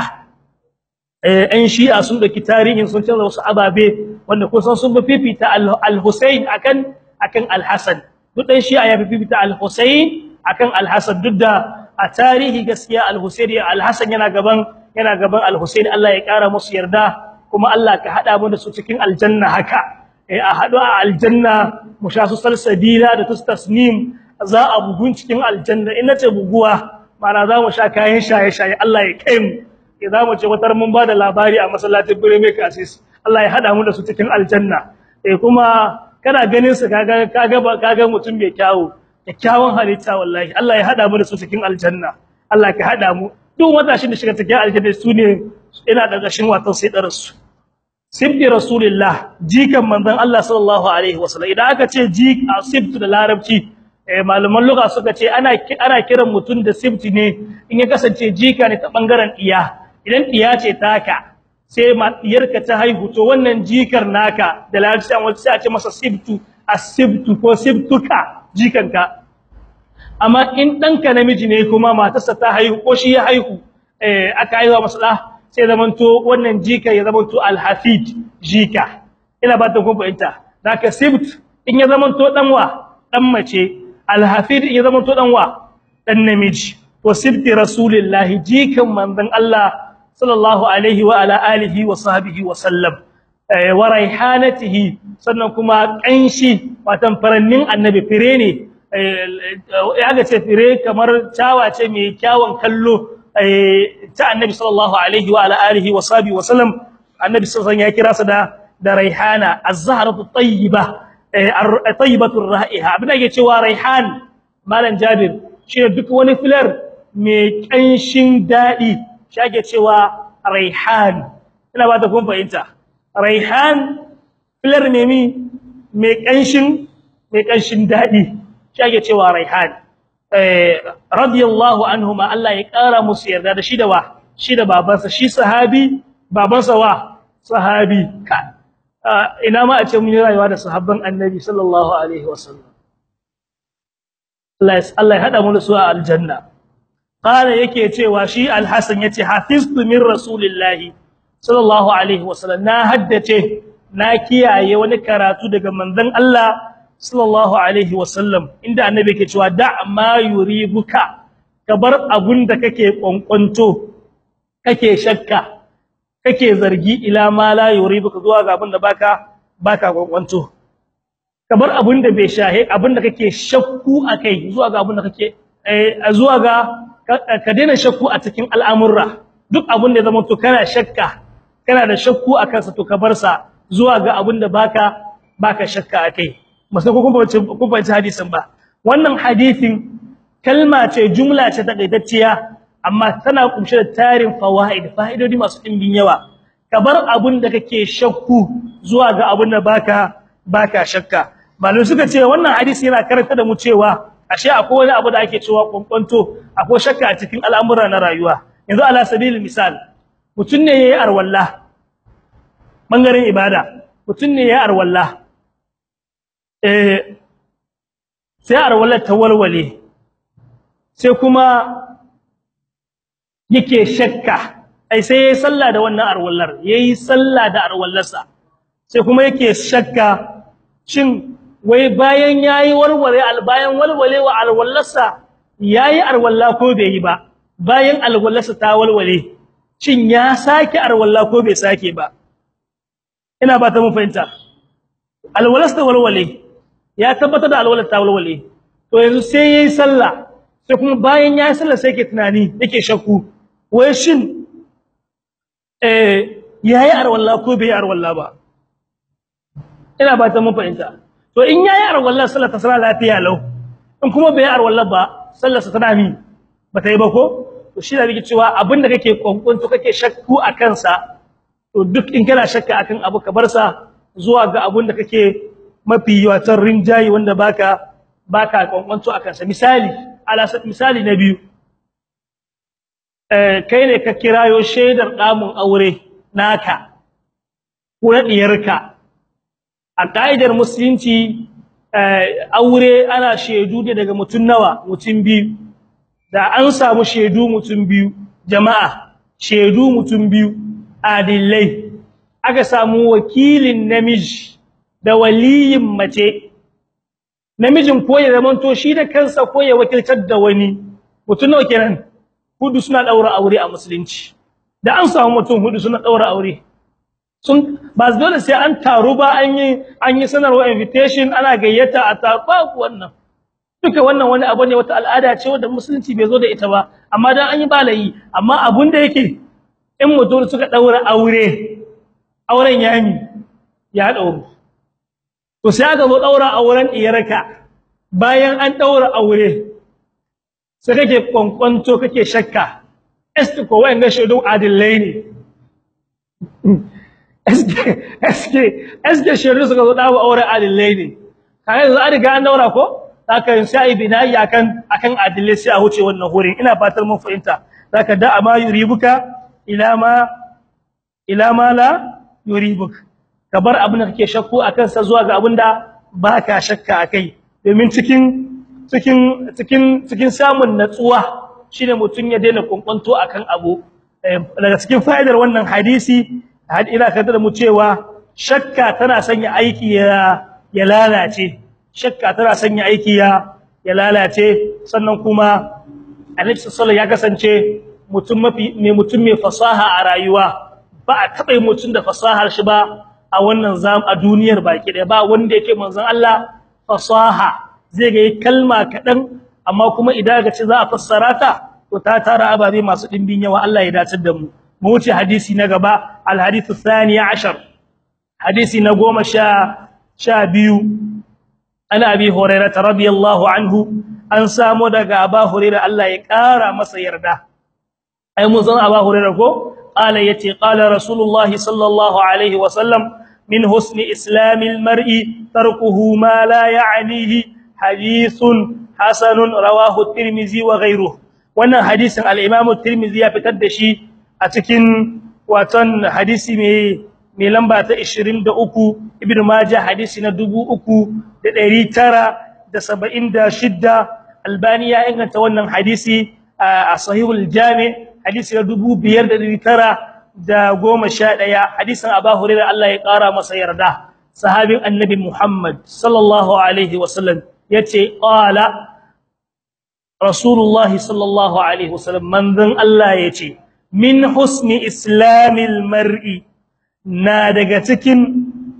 eh ɗan shi'a sun daki tarihin sun canza wasu ababe wanda kusan sun fifita al-Husayn akan akan al-Hasan duk ɗan shi'a ya fifita al-Husayn akan al-Hasan duk da a tarihi gaskiya al-Husayn al-Hasan yana gaban yana gaban al-Husayn Allah ya kara musu yarda kuma Allah ka hada mu da su cikin aljanna haka eh a hadu a aljanna mu sha su salsabila da tasnim za a bugun cikin aljanna in nace buguwa mana za mu sha kayan shaye shaye Allah ya kai mu idan mu ce watar mun bada labari a masallacin Birnin Kasis Allah ya hada mu da su cikin aljanna eh kuma kana ganin su kaga kaga kaga mutum mai kyawu kyakkyawan halitta wallahi Allah ya hada mu da su cikin aljanna Allah ka hada mu duk matashin da shiga cikin aljanna su ne ina da gashin watan sai da rasu sibbi rasulillah jikan manzon Allah sallallahu alaihi wasallam idan aka ce jik sibtu da larabci eh malaman lugha suka ce ana ana kiran mutun da sibti ne in ya kasance jika ne ta bangaren iya idan iya ce taka sai diyarka ta haihu to wannan jikar naka da larabci an wace a ce masa sibtu asibtu ko sibtuka jikanka amma in danka namiji ne kuma matarsa ta haihu ko shi ya haihu eh aka haihuwa masa da sai zamanto wannan jika ya zamanto alhafid jika ina ba ta kun fahimta zaka sibt in ya zamanto danwa dan mace alhafid in ya zamanto danwa dan namiji to sibti rasulillahi jikan manzon Allah sallallahu alaihi wa ala alihi wa sahbihi wa sallam wa raihanatihi sannan kuma kanshi watan farannin annabi fire ne ya ga ce fire kamar tawa ce mai kyawun kallo ta annabi sallallahu alaihi wa ala alihi wa sahbihi wa sallam annabi sallallahu ya kira sa da da raihana az-zahratu tayyiba tayyibatu ar-ra'iha abin da yake cewa raihan malam jabir shi duk wani filar mai kanshin dadi shi ake cewa raihan ina ba ta kun fahimta raihan filar ne mi mai kanshin mai kanshin dadi shi ake cewa raihan radiyallahu anhuma Allah ya kara musu yarda da shi da wa shi da babansa shi sahabi babansa wa sahabi ka ina ma a ce mun yi rayuwa da sahabban annabi sallallahu alaihi wasallam Allah Allah ya hada mu da su a aljanna qala yake cewa shi alhasan yace hafiztu min rasulillahi sallallahu alaihi wasallam na haddace na kiyaye wani karatu daga manzon Allah sallallahu alaihi wasallam inda annabi yake cewa da ma yuribuka kabar abunda kake kwankwanto kake shakka kake zargi ila ma la yuribuka zuwa ga abunda baka baka kwankwanto kabar abunda bai shahe abunda kake shakku akai zuwa ga abunda kake eh zuwa ga ka daina shakku a cikin al'amurra duk abunda ya zama to kana shakka kana da shakku akan sa to ka bar sa zuwa ga abunda baka baka shakka akai masu ko kun fahimci hadisin ba wannan hadisin kalma ce jumla ce takaitacciya amma tana kumshe da tarin fawaid fa'idodi masu dimbin yawa ka bar abun da kake shakku zuwa ga abun da baka baka shakka malum suka ce wannan hadisi yana karanta da mu cewa ashe akwai wani abu da ake cewa kwankwanto akwai shakka a cikin al'amura na rayuwa yanzu ala sabilil misal mutun ne yayi arwalla bangaren ibada mutun ne yayi arwalla eh sai arwallar ta walwale sai kuma yake shakka ai sai yayi sallah da wannan arwallar yayi sallah da arwallarsa sai kuma yake shakka shin wai bayan yayi walwale albayan walwale wa arwallarsa yayi arwalla ko bai yi ba bayan alwallarsa ta walwale shin ya sake arwalla ko bai sake ba ina ba ta mun fahimta alwallarsa walwale ya tabbatar da alwalar ta walwale to yanzu sai yayi sallah sai kuma bayan yayi sallah sai yake tunani yake shakku wai shin eh yayi arwalla ko bai arwalla ba ina ba ta mun fahimta to in yayi arwalla sallah ta sallah lafiya lau in kuma bai arwalla ba sallar sa tana mi bata yi ba ko to shi da bige cewa abinda kake kwankwanto kake shakku a kansa to duk in kana shakka akan abu ka bar sa zuwa ga abinda kake mafi watan rinjayi wanda baka baka kwankwanto akan sa misali ala misali na biyu eh kai ne ka kirayo shaidar damun aure naka ko na diyarka a kaidar musulunci aure ana shaidu ne daga mutun nawa mutun biyu da an samu shaidu mutun biyu jama'a shaidu mutun biyu adillai aka samu wakilin namiji da waliyin mace namijin ko ya zamanto shi da kansa ko ya wakiltar da wani mutun nawa kenan hudu suna daura aure a musulunci da an samu mutum hudu suna daura aure sun ba dole sai an taru ba an yi an yi sanarwa invitation ana gayyata a tafa wannan duka wannan wani abu ne wata al'ada ce wanda musulunci bai zo da ita ba amma dan an yi balayi amma abun da yake in mutum suka daura aure auren ya yi ya dauro to sai aka zo daura auren iyarka bayan an daura aure sai kake kwankwanto kake shakka eske ko wayanga shaidu adillai ne eske eske eske shaidu suka zo dawo aure adillai ne kai yanzu an riga an daura ko haka sai binayi akan akan adillai sai a huce wannan hurin ina fatar mun fahimta zaka da ama yuribuka ila ma ila ma la yuribuk ka bar abin da kake shakku akan sa zuwa ga abin da baka shakka akai domin cikin cikin cikin cikin samun natsuwa shine mutun ya daina kunkwanto akan abu daga cikin fa'idar wannan hadisi had ila kada da mu cewa shakka tana sanya aiki ya ya lalace shakka tana sanya aiki ya ya lalace sannan kuma Annabi sallallahu ya kasance mutum mafi mai mutum mai fasaha a rayuwa ba a taba mutum da fasahar shi ba a wannan zam a duniyar baki da ba wanda yake manzon Allah fasaha zai ga kalma kadan amma kuma idan ga ce za a fassara ta to ta tara ababe masu dimbin yawa Allah ya dace da mu mu wuce hadisi na gaba al hadithu thani 10 hadisi na 10 sha biyu ana abi hurairah radiyallahu anhu an samu daga aba hurairah Allah ya kara masa yarda ai mun san aba hurairah ko qala yace qala rasulullah sallallahu alaihi wasallam min husni islamil mar'i tarkuhu ma la ya'nihi hadithun hasanun rawahu at-tirmidhi wa ghayruhu wannan hadisin al-imam at-tirmidhi ya fitar da shi a cikin watan hadisi mai mai lamba ta 23 ibnu majah hadisi na 3976 albani ya inganta wannan hadisi a sahihul jami hadisi na 5911 hadisin abu hurairah Allah ya kara masa yarda sahabin annabi muhammad sallallahu alaihi wasallam yace qala rasulullah sallallahu alaihi wasallam manzon Allah yace min husni islamil mar'i na daga cikin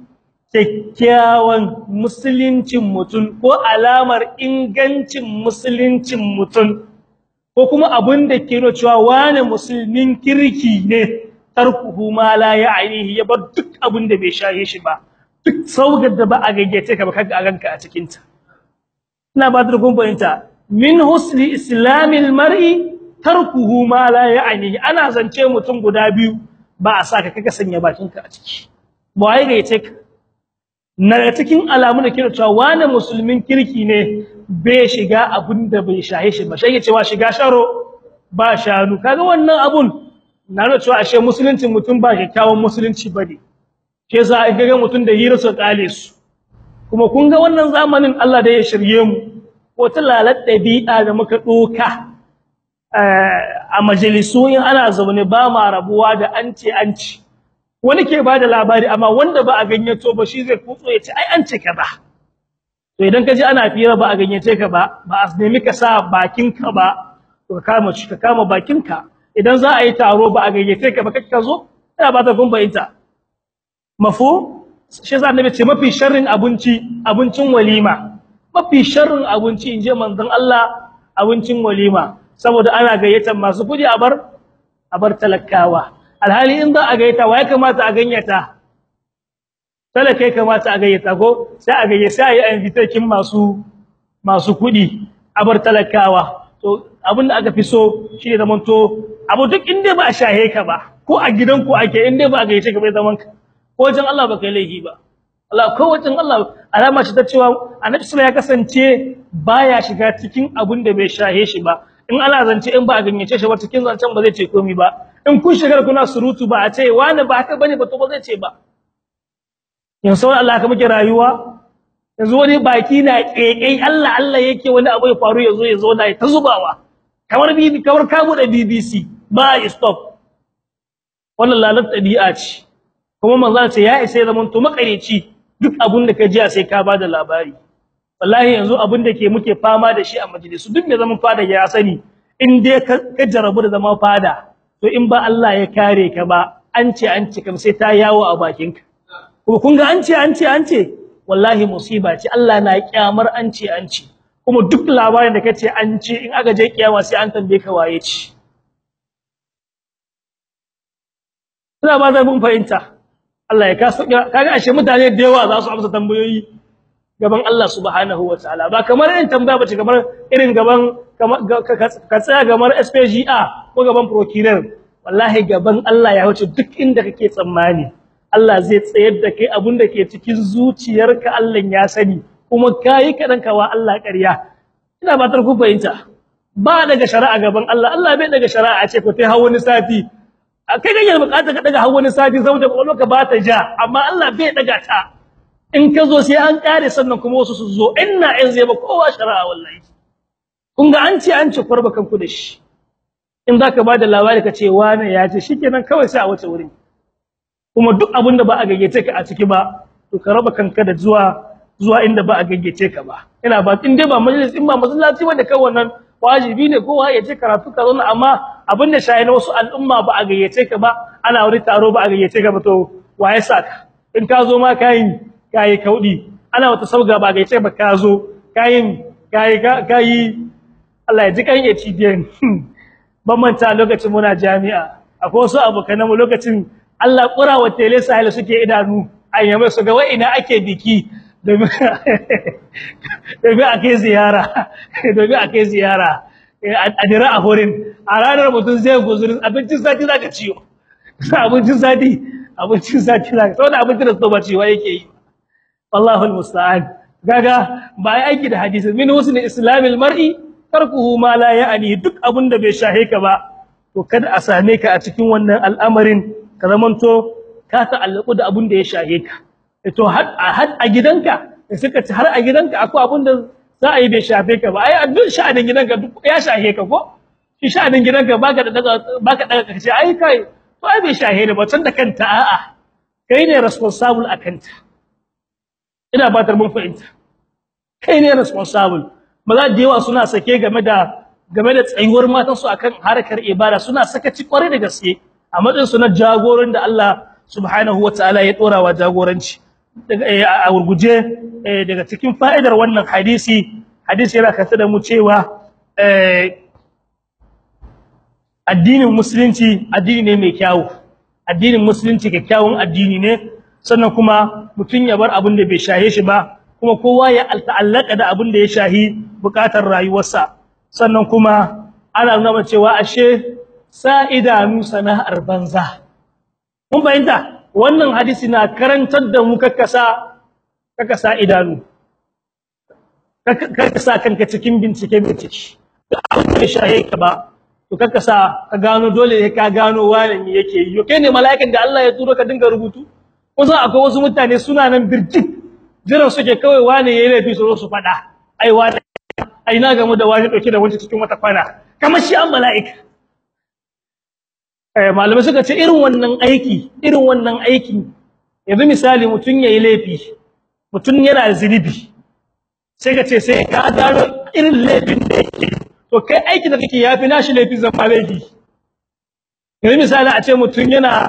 kyakkyawan musuluncin mutum ko alamar ingancin musuluncin mutum ko kuma abin da ke nuna cewa wani musulmin kirki ne tarkuhu ma la ya'nihi ya bar duk abin da bai shaye shi ba duk saugar da ba a gayyace ka ba kaga a ganka a cikin ta ina ba da gumbayinta min husni islamil mar'i tarkuhu ma la ya'nihi ana zance mutum guda biyu ba a saka kaga sanya bakinka a ciki ba wai gayyace ka na cikin alamu da kira cewa wani musulmin kirki ne bai shiga abin da bai shahe shi ba shi cewa shiga sharo ba shanu kaga wannan abun na nuna cewa ashe musulunci mutum ba kyakkyawan musulunci bane ke sa ai kaga mutum da hira su kale su kuma kun ga wannan zamanin Allah da ya shirye mu wata lalat dabi'a da muka doka a majalisu in ana zaune ba ma rabuwa da an ce an ci wani ke bada labari amma wanda ba a ganyato ba shi zai kutso ya ce ai an ce kaza to idan ka ji ana fira ba a ganyace ka ba ba a nemi ka sa bakinka ba to ka kama shi ka kama bakinka idan za a yi taro ba a gayyace ka ba kake ka zo ina ba ta gumbayinta mafu shi za annabi ce mafi sharrin abinci abincin walima mafi sharrin abinci inje manzon Allah abincin walima saboda ana gayyatar masu kudi a bar a bar talakawa alhali in za a gayyata wa ya kamata a ganyata talaka ya kamata a gayyata ko sai a gayyace sai a yi invitation masu masu kudi a bar talakawa to abinda aka fi so shine zaman to abu duk inda ba a shahe ka ba ko a gidanku ake inda ba a gayyace ka bai zaman ka ko wajen Allah ba kai laifi ba Allah ko wajen Allah alama shi ta cewa annabi sallallahu ya kasance baya shiga cikin abin da bai shahe shi ba in Allah zance in ba a ganyace shi ba cikin zancen ba zai ce komai ba in kun shigar kuna surutu ba a ce wani ba haka bane ba to ba zai ce ba yanzu Allah ka muke rayuwa yanzu wani baki na kekai Allah Allah yake wani abu ya faru yazo yazo na ta zubawa kamar bibi kamar ka bude BBC ba stop wannan lalat tabi'a ce kuma manzo ce ya isa zaman to makareci duk abun da ka ji sai ka bada labari wallahi yanzu abun da ke muke fama da shi a majalisu duk mai zaman fada ya sani in dai ka jarabu da zaman fada to in ba Allah ya kare ka ba an ce an ce kam sai ta yawo a bakinka kuma kun ga an ce an ce an ce wallahi musiba ce Allah na kyamar an ce an ce kuma duk labarin da kace an ce in aka je kiyama sai an tambaye ka waye ce ina ba da mun fahimta Allah ya kaso kaga ashe mutane da yawa za su amsa tambayoyi gaban Allah subhanahu wataala ba kamar irin tambaya bace kamar irin gaban ka tsaya gaban SPGA ko gaban procureur wallahi gaban Allah ya wuce duk inda kake tsammani Allah zai tsayar da kai abinda ke cikin zuciyarka Allah ya sani kuma kai kadan kawa Allah ƙarya ina batar ku fahimta ba daga shari'a gaban Allah Allah bai daga shari'a a ce ko tai hawo ni sati kai kake bukata ka daga hawo ni sati saboda ka ba ta ja amma Allah bai daga ta in ka zo sai an kare sannan kuma wasu su zo inna in zai ba kowa shari'a wallahi kun ga an ce an ci farba kanku da shi in zaka ba da labari ka ce wani ya ce shikenan kawai sai a wace wurin kuma duk abinda ba a gayyace ka a ciki ba to ka raba kanka da zuwa zuwa inda ba a gayyace ka ba ina ba in dai ba majalis in ba masallaci wanda kai wannan wajibi ne kowa ya ce karatu ka zauna amma abin da shayi na wasu al'umma ba a gayyace ka ba ana wani taro ba a gayyace ka ba to waye saka in ka zo ma kai kai kaudi ana wata sauga ba a gayyace ba ka zo kai kai kai Allah ya ji kan ya ci biyan ban manta lokacin muna jami'a akwai wasu abokan mu lokacin Allah kura wa tele sahil suke idanu ayyama su ga wai ina ake biki domin ake ziyara domin ake ziyara a dira a horin a ranar mutum zai guzurin abincin sati za ka ciyo abincin sati abincin sati za ka sau da abincin da su ba ciwa yake yi wallahul musta'an gaga ba ya aiki da hadisi min husni islamil mar'i tarkuhu ma la ya'ni duk abin da bai shahe ka ba to kada a same ka a cikin wannan al'amarin ka zamanto ka ta'allaku da abin da ya shahe ka to har a gidanka suka ci har a gidanka akwai abin da za a yi bai shafe ka ba ai a duk sha'anin gidanka duk ya shahe ka ko shi sha'anin gidanka baka da daga baka daga kace ai kai to ai bai shahe ne ba tun da kanta a'a kai ne responsible akan ta ina ba mun fahimta kai ne responsible maza da yawa suna sake game da game da tsayuwar matan su akan harkar ibada suna sakaci kwarai da gaske a matsayin su na jagoran da Allah subhanahu wataala ya dora wa jagoranci a gurguje daga cikin fa'idar wannan hadisi hadisi yana kasa da mu cewa addinin musulunci addini ne mai kyawu addinin musulunci kyakkyawan addini ne sannan kuma mutun ya bar abin da bai shahe shi ba kuma kowa ya ta'allaka da abin da ya shahi bukatar rayuwarsa sannan kuma ana nuna cewa ashe sa idanu sana'ar banza mun bayyana wannan hadisi na karantar da mu kakkasa kakkasa idanu kakkasa kanka cikin bincike bincike abin da shahe ka ba to kakkasa ka gano dole ne ka gano wani me yake yi kai ne mala'ikan da Allah ya turo ka dinga rubutu kusan akwai wasu mutane suna nan birjik jiran suke kawai wani yayi laifi su zo su fada ai wani ai na gamu da wani dauke da wani cikin wata kwana kamar shi an mala'ika eh malamai suka ce irin wannan aiki irin wannan aiki yanzu misali mutun yayi laifi mutun yana zinubi sai ka ce sai ka gano irin laifin da yake to kai aiki da kake yafi nashi laifin zama laifi yanzu misali a ce mutun yana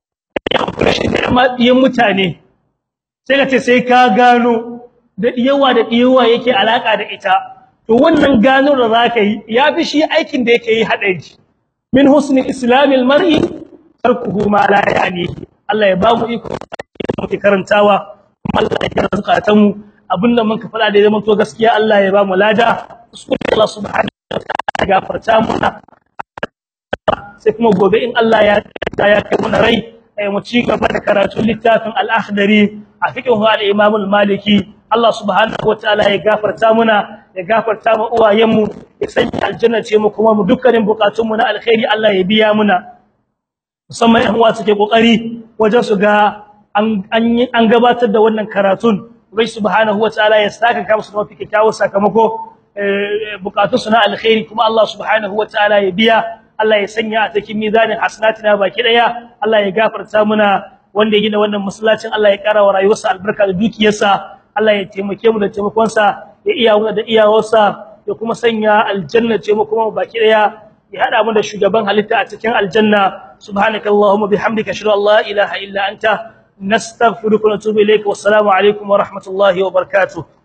yin mutane sai ka ce sai ka gano da yawa da yawa yake alaka da ita to wannan gano da zaka yi yafi shi aikin da yake yi hadari min husni islamil mar'i tarkuhu ma la yani Allah ya ba mu iko muke karantawa Allah ya kira zakatan mu abinda mun ka fada da zaman to gaskiya Allah ya ba mu lada Allah subhanahu wa ta'ala gafarta mu sai kuma gobe in Allah ya ya kai mu rai mu ci gaba da karatu littafin al-akhdari a fiqhu al-imam al-maliki Allah subhanahu wa ta'ala ya gafarta muna ya gafarta mu uwayenmu ya sanya aljanna ce mu kuma mu dukkanin bukatun mu na alkhairi Allah ya biya muna musamman ɗan uwa suke kokari wajen su ga an an gabatar da wannan karatun bai subhanahu wataala ya saka ka musu mafi kyakkyawan sakamako bukatun su na alkhairi kuma Allah subhanahu wataala ya biya Allah ya sanya a cikin mizanin hasanatina baki daya Allah ya gafarta muna wanda ya gina wannan masallacin Allah ya kara wa rayuwarsa albarka da dukiyarsa Allah ya taimake mu da taimakonsa ya iya mu da iyawarsa ya kuma sanya aljanna ce mu kuma baki daya ya hada mu da shugaban halitta a cikin aljanna subhanakallahumma bihamdika ashhadu an la ilaha illa anta nastaghfiruka wa natubu ilayka wassalamu alaikum wa rahmatullahi wa barakatuh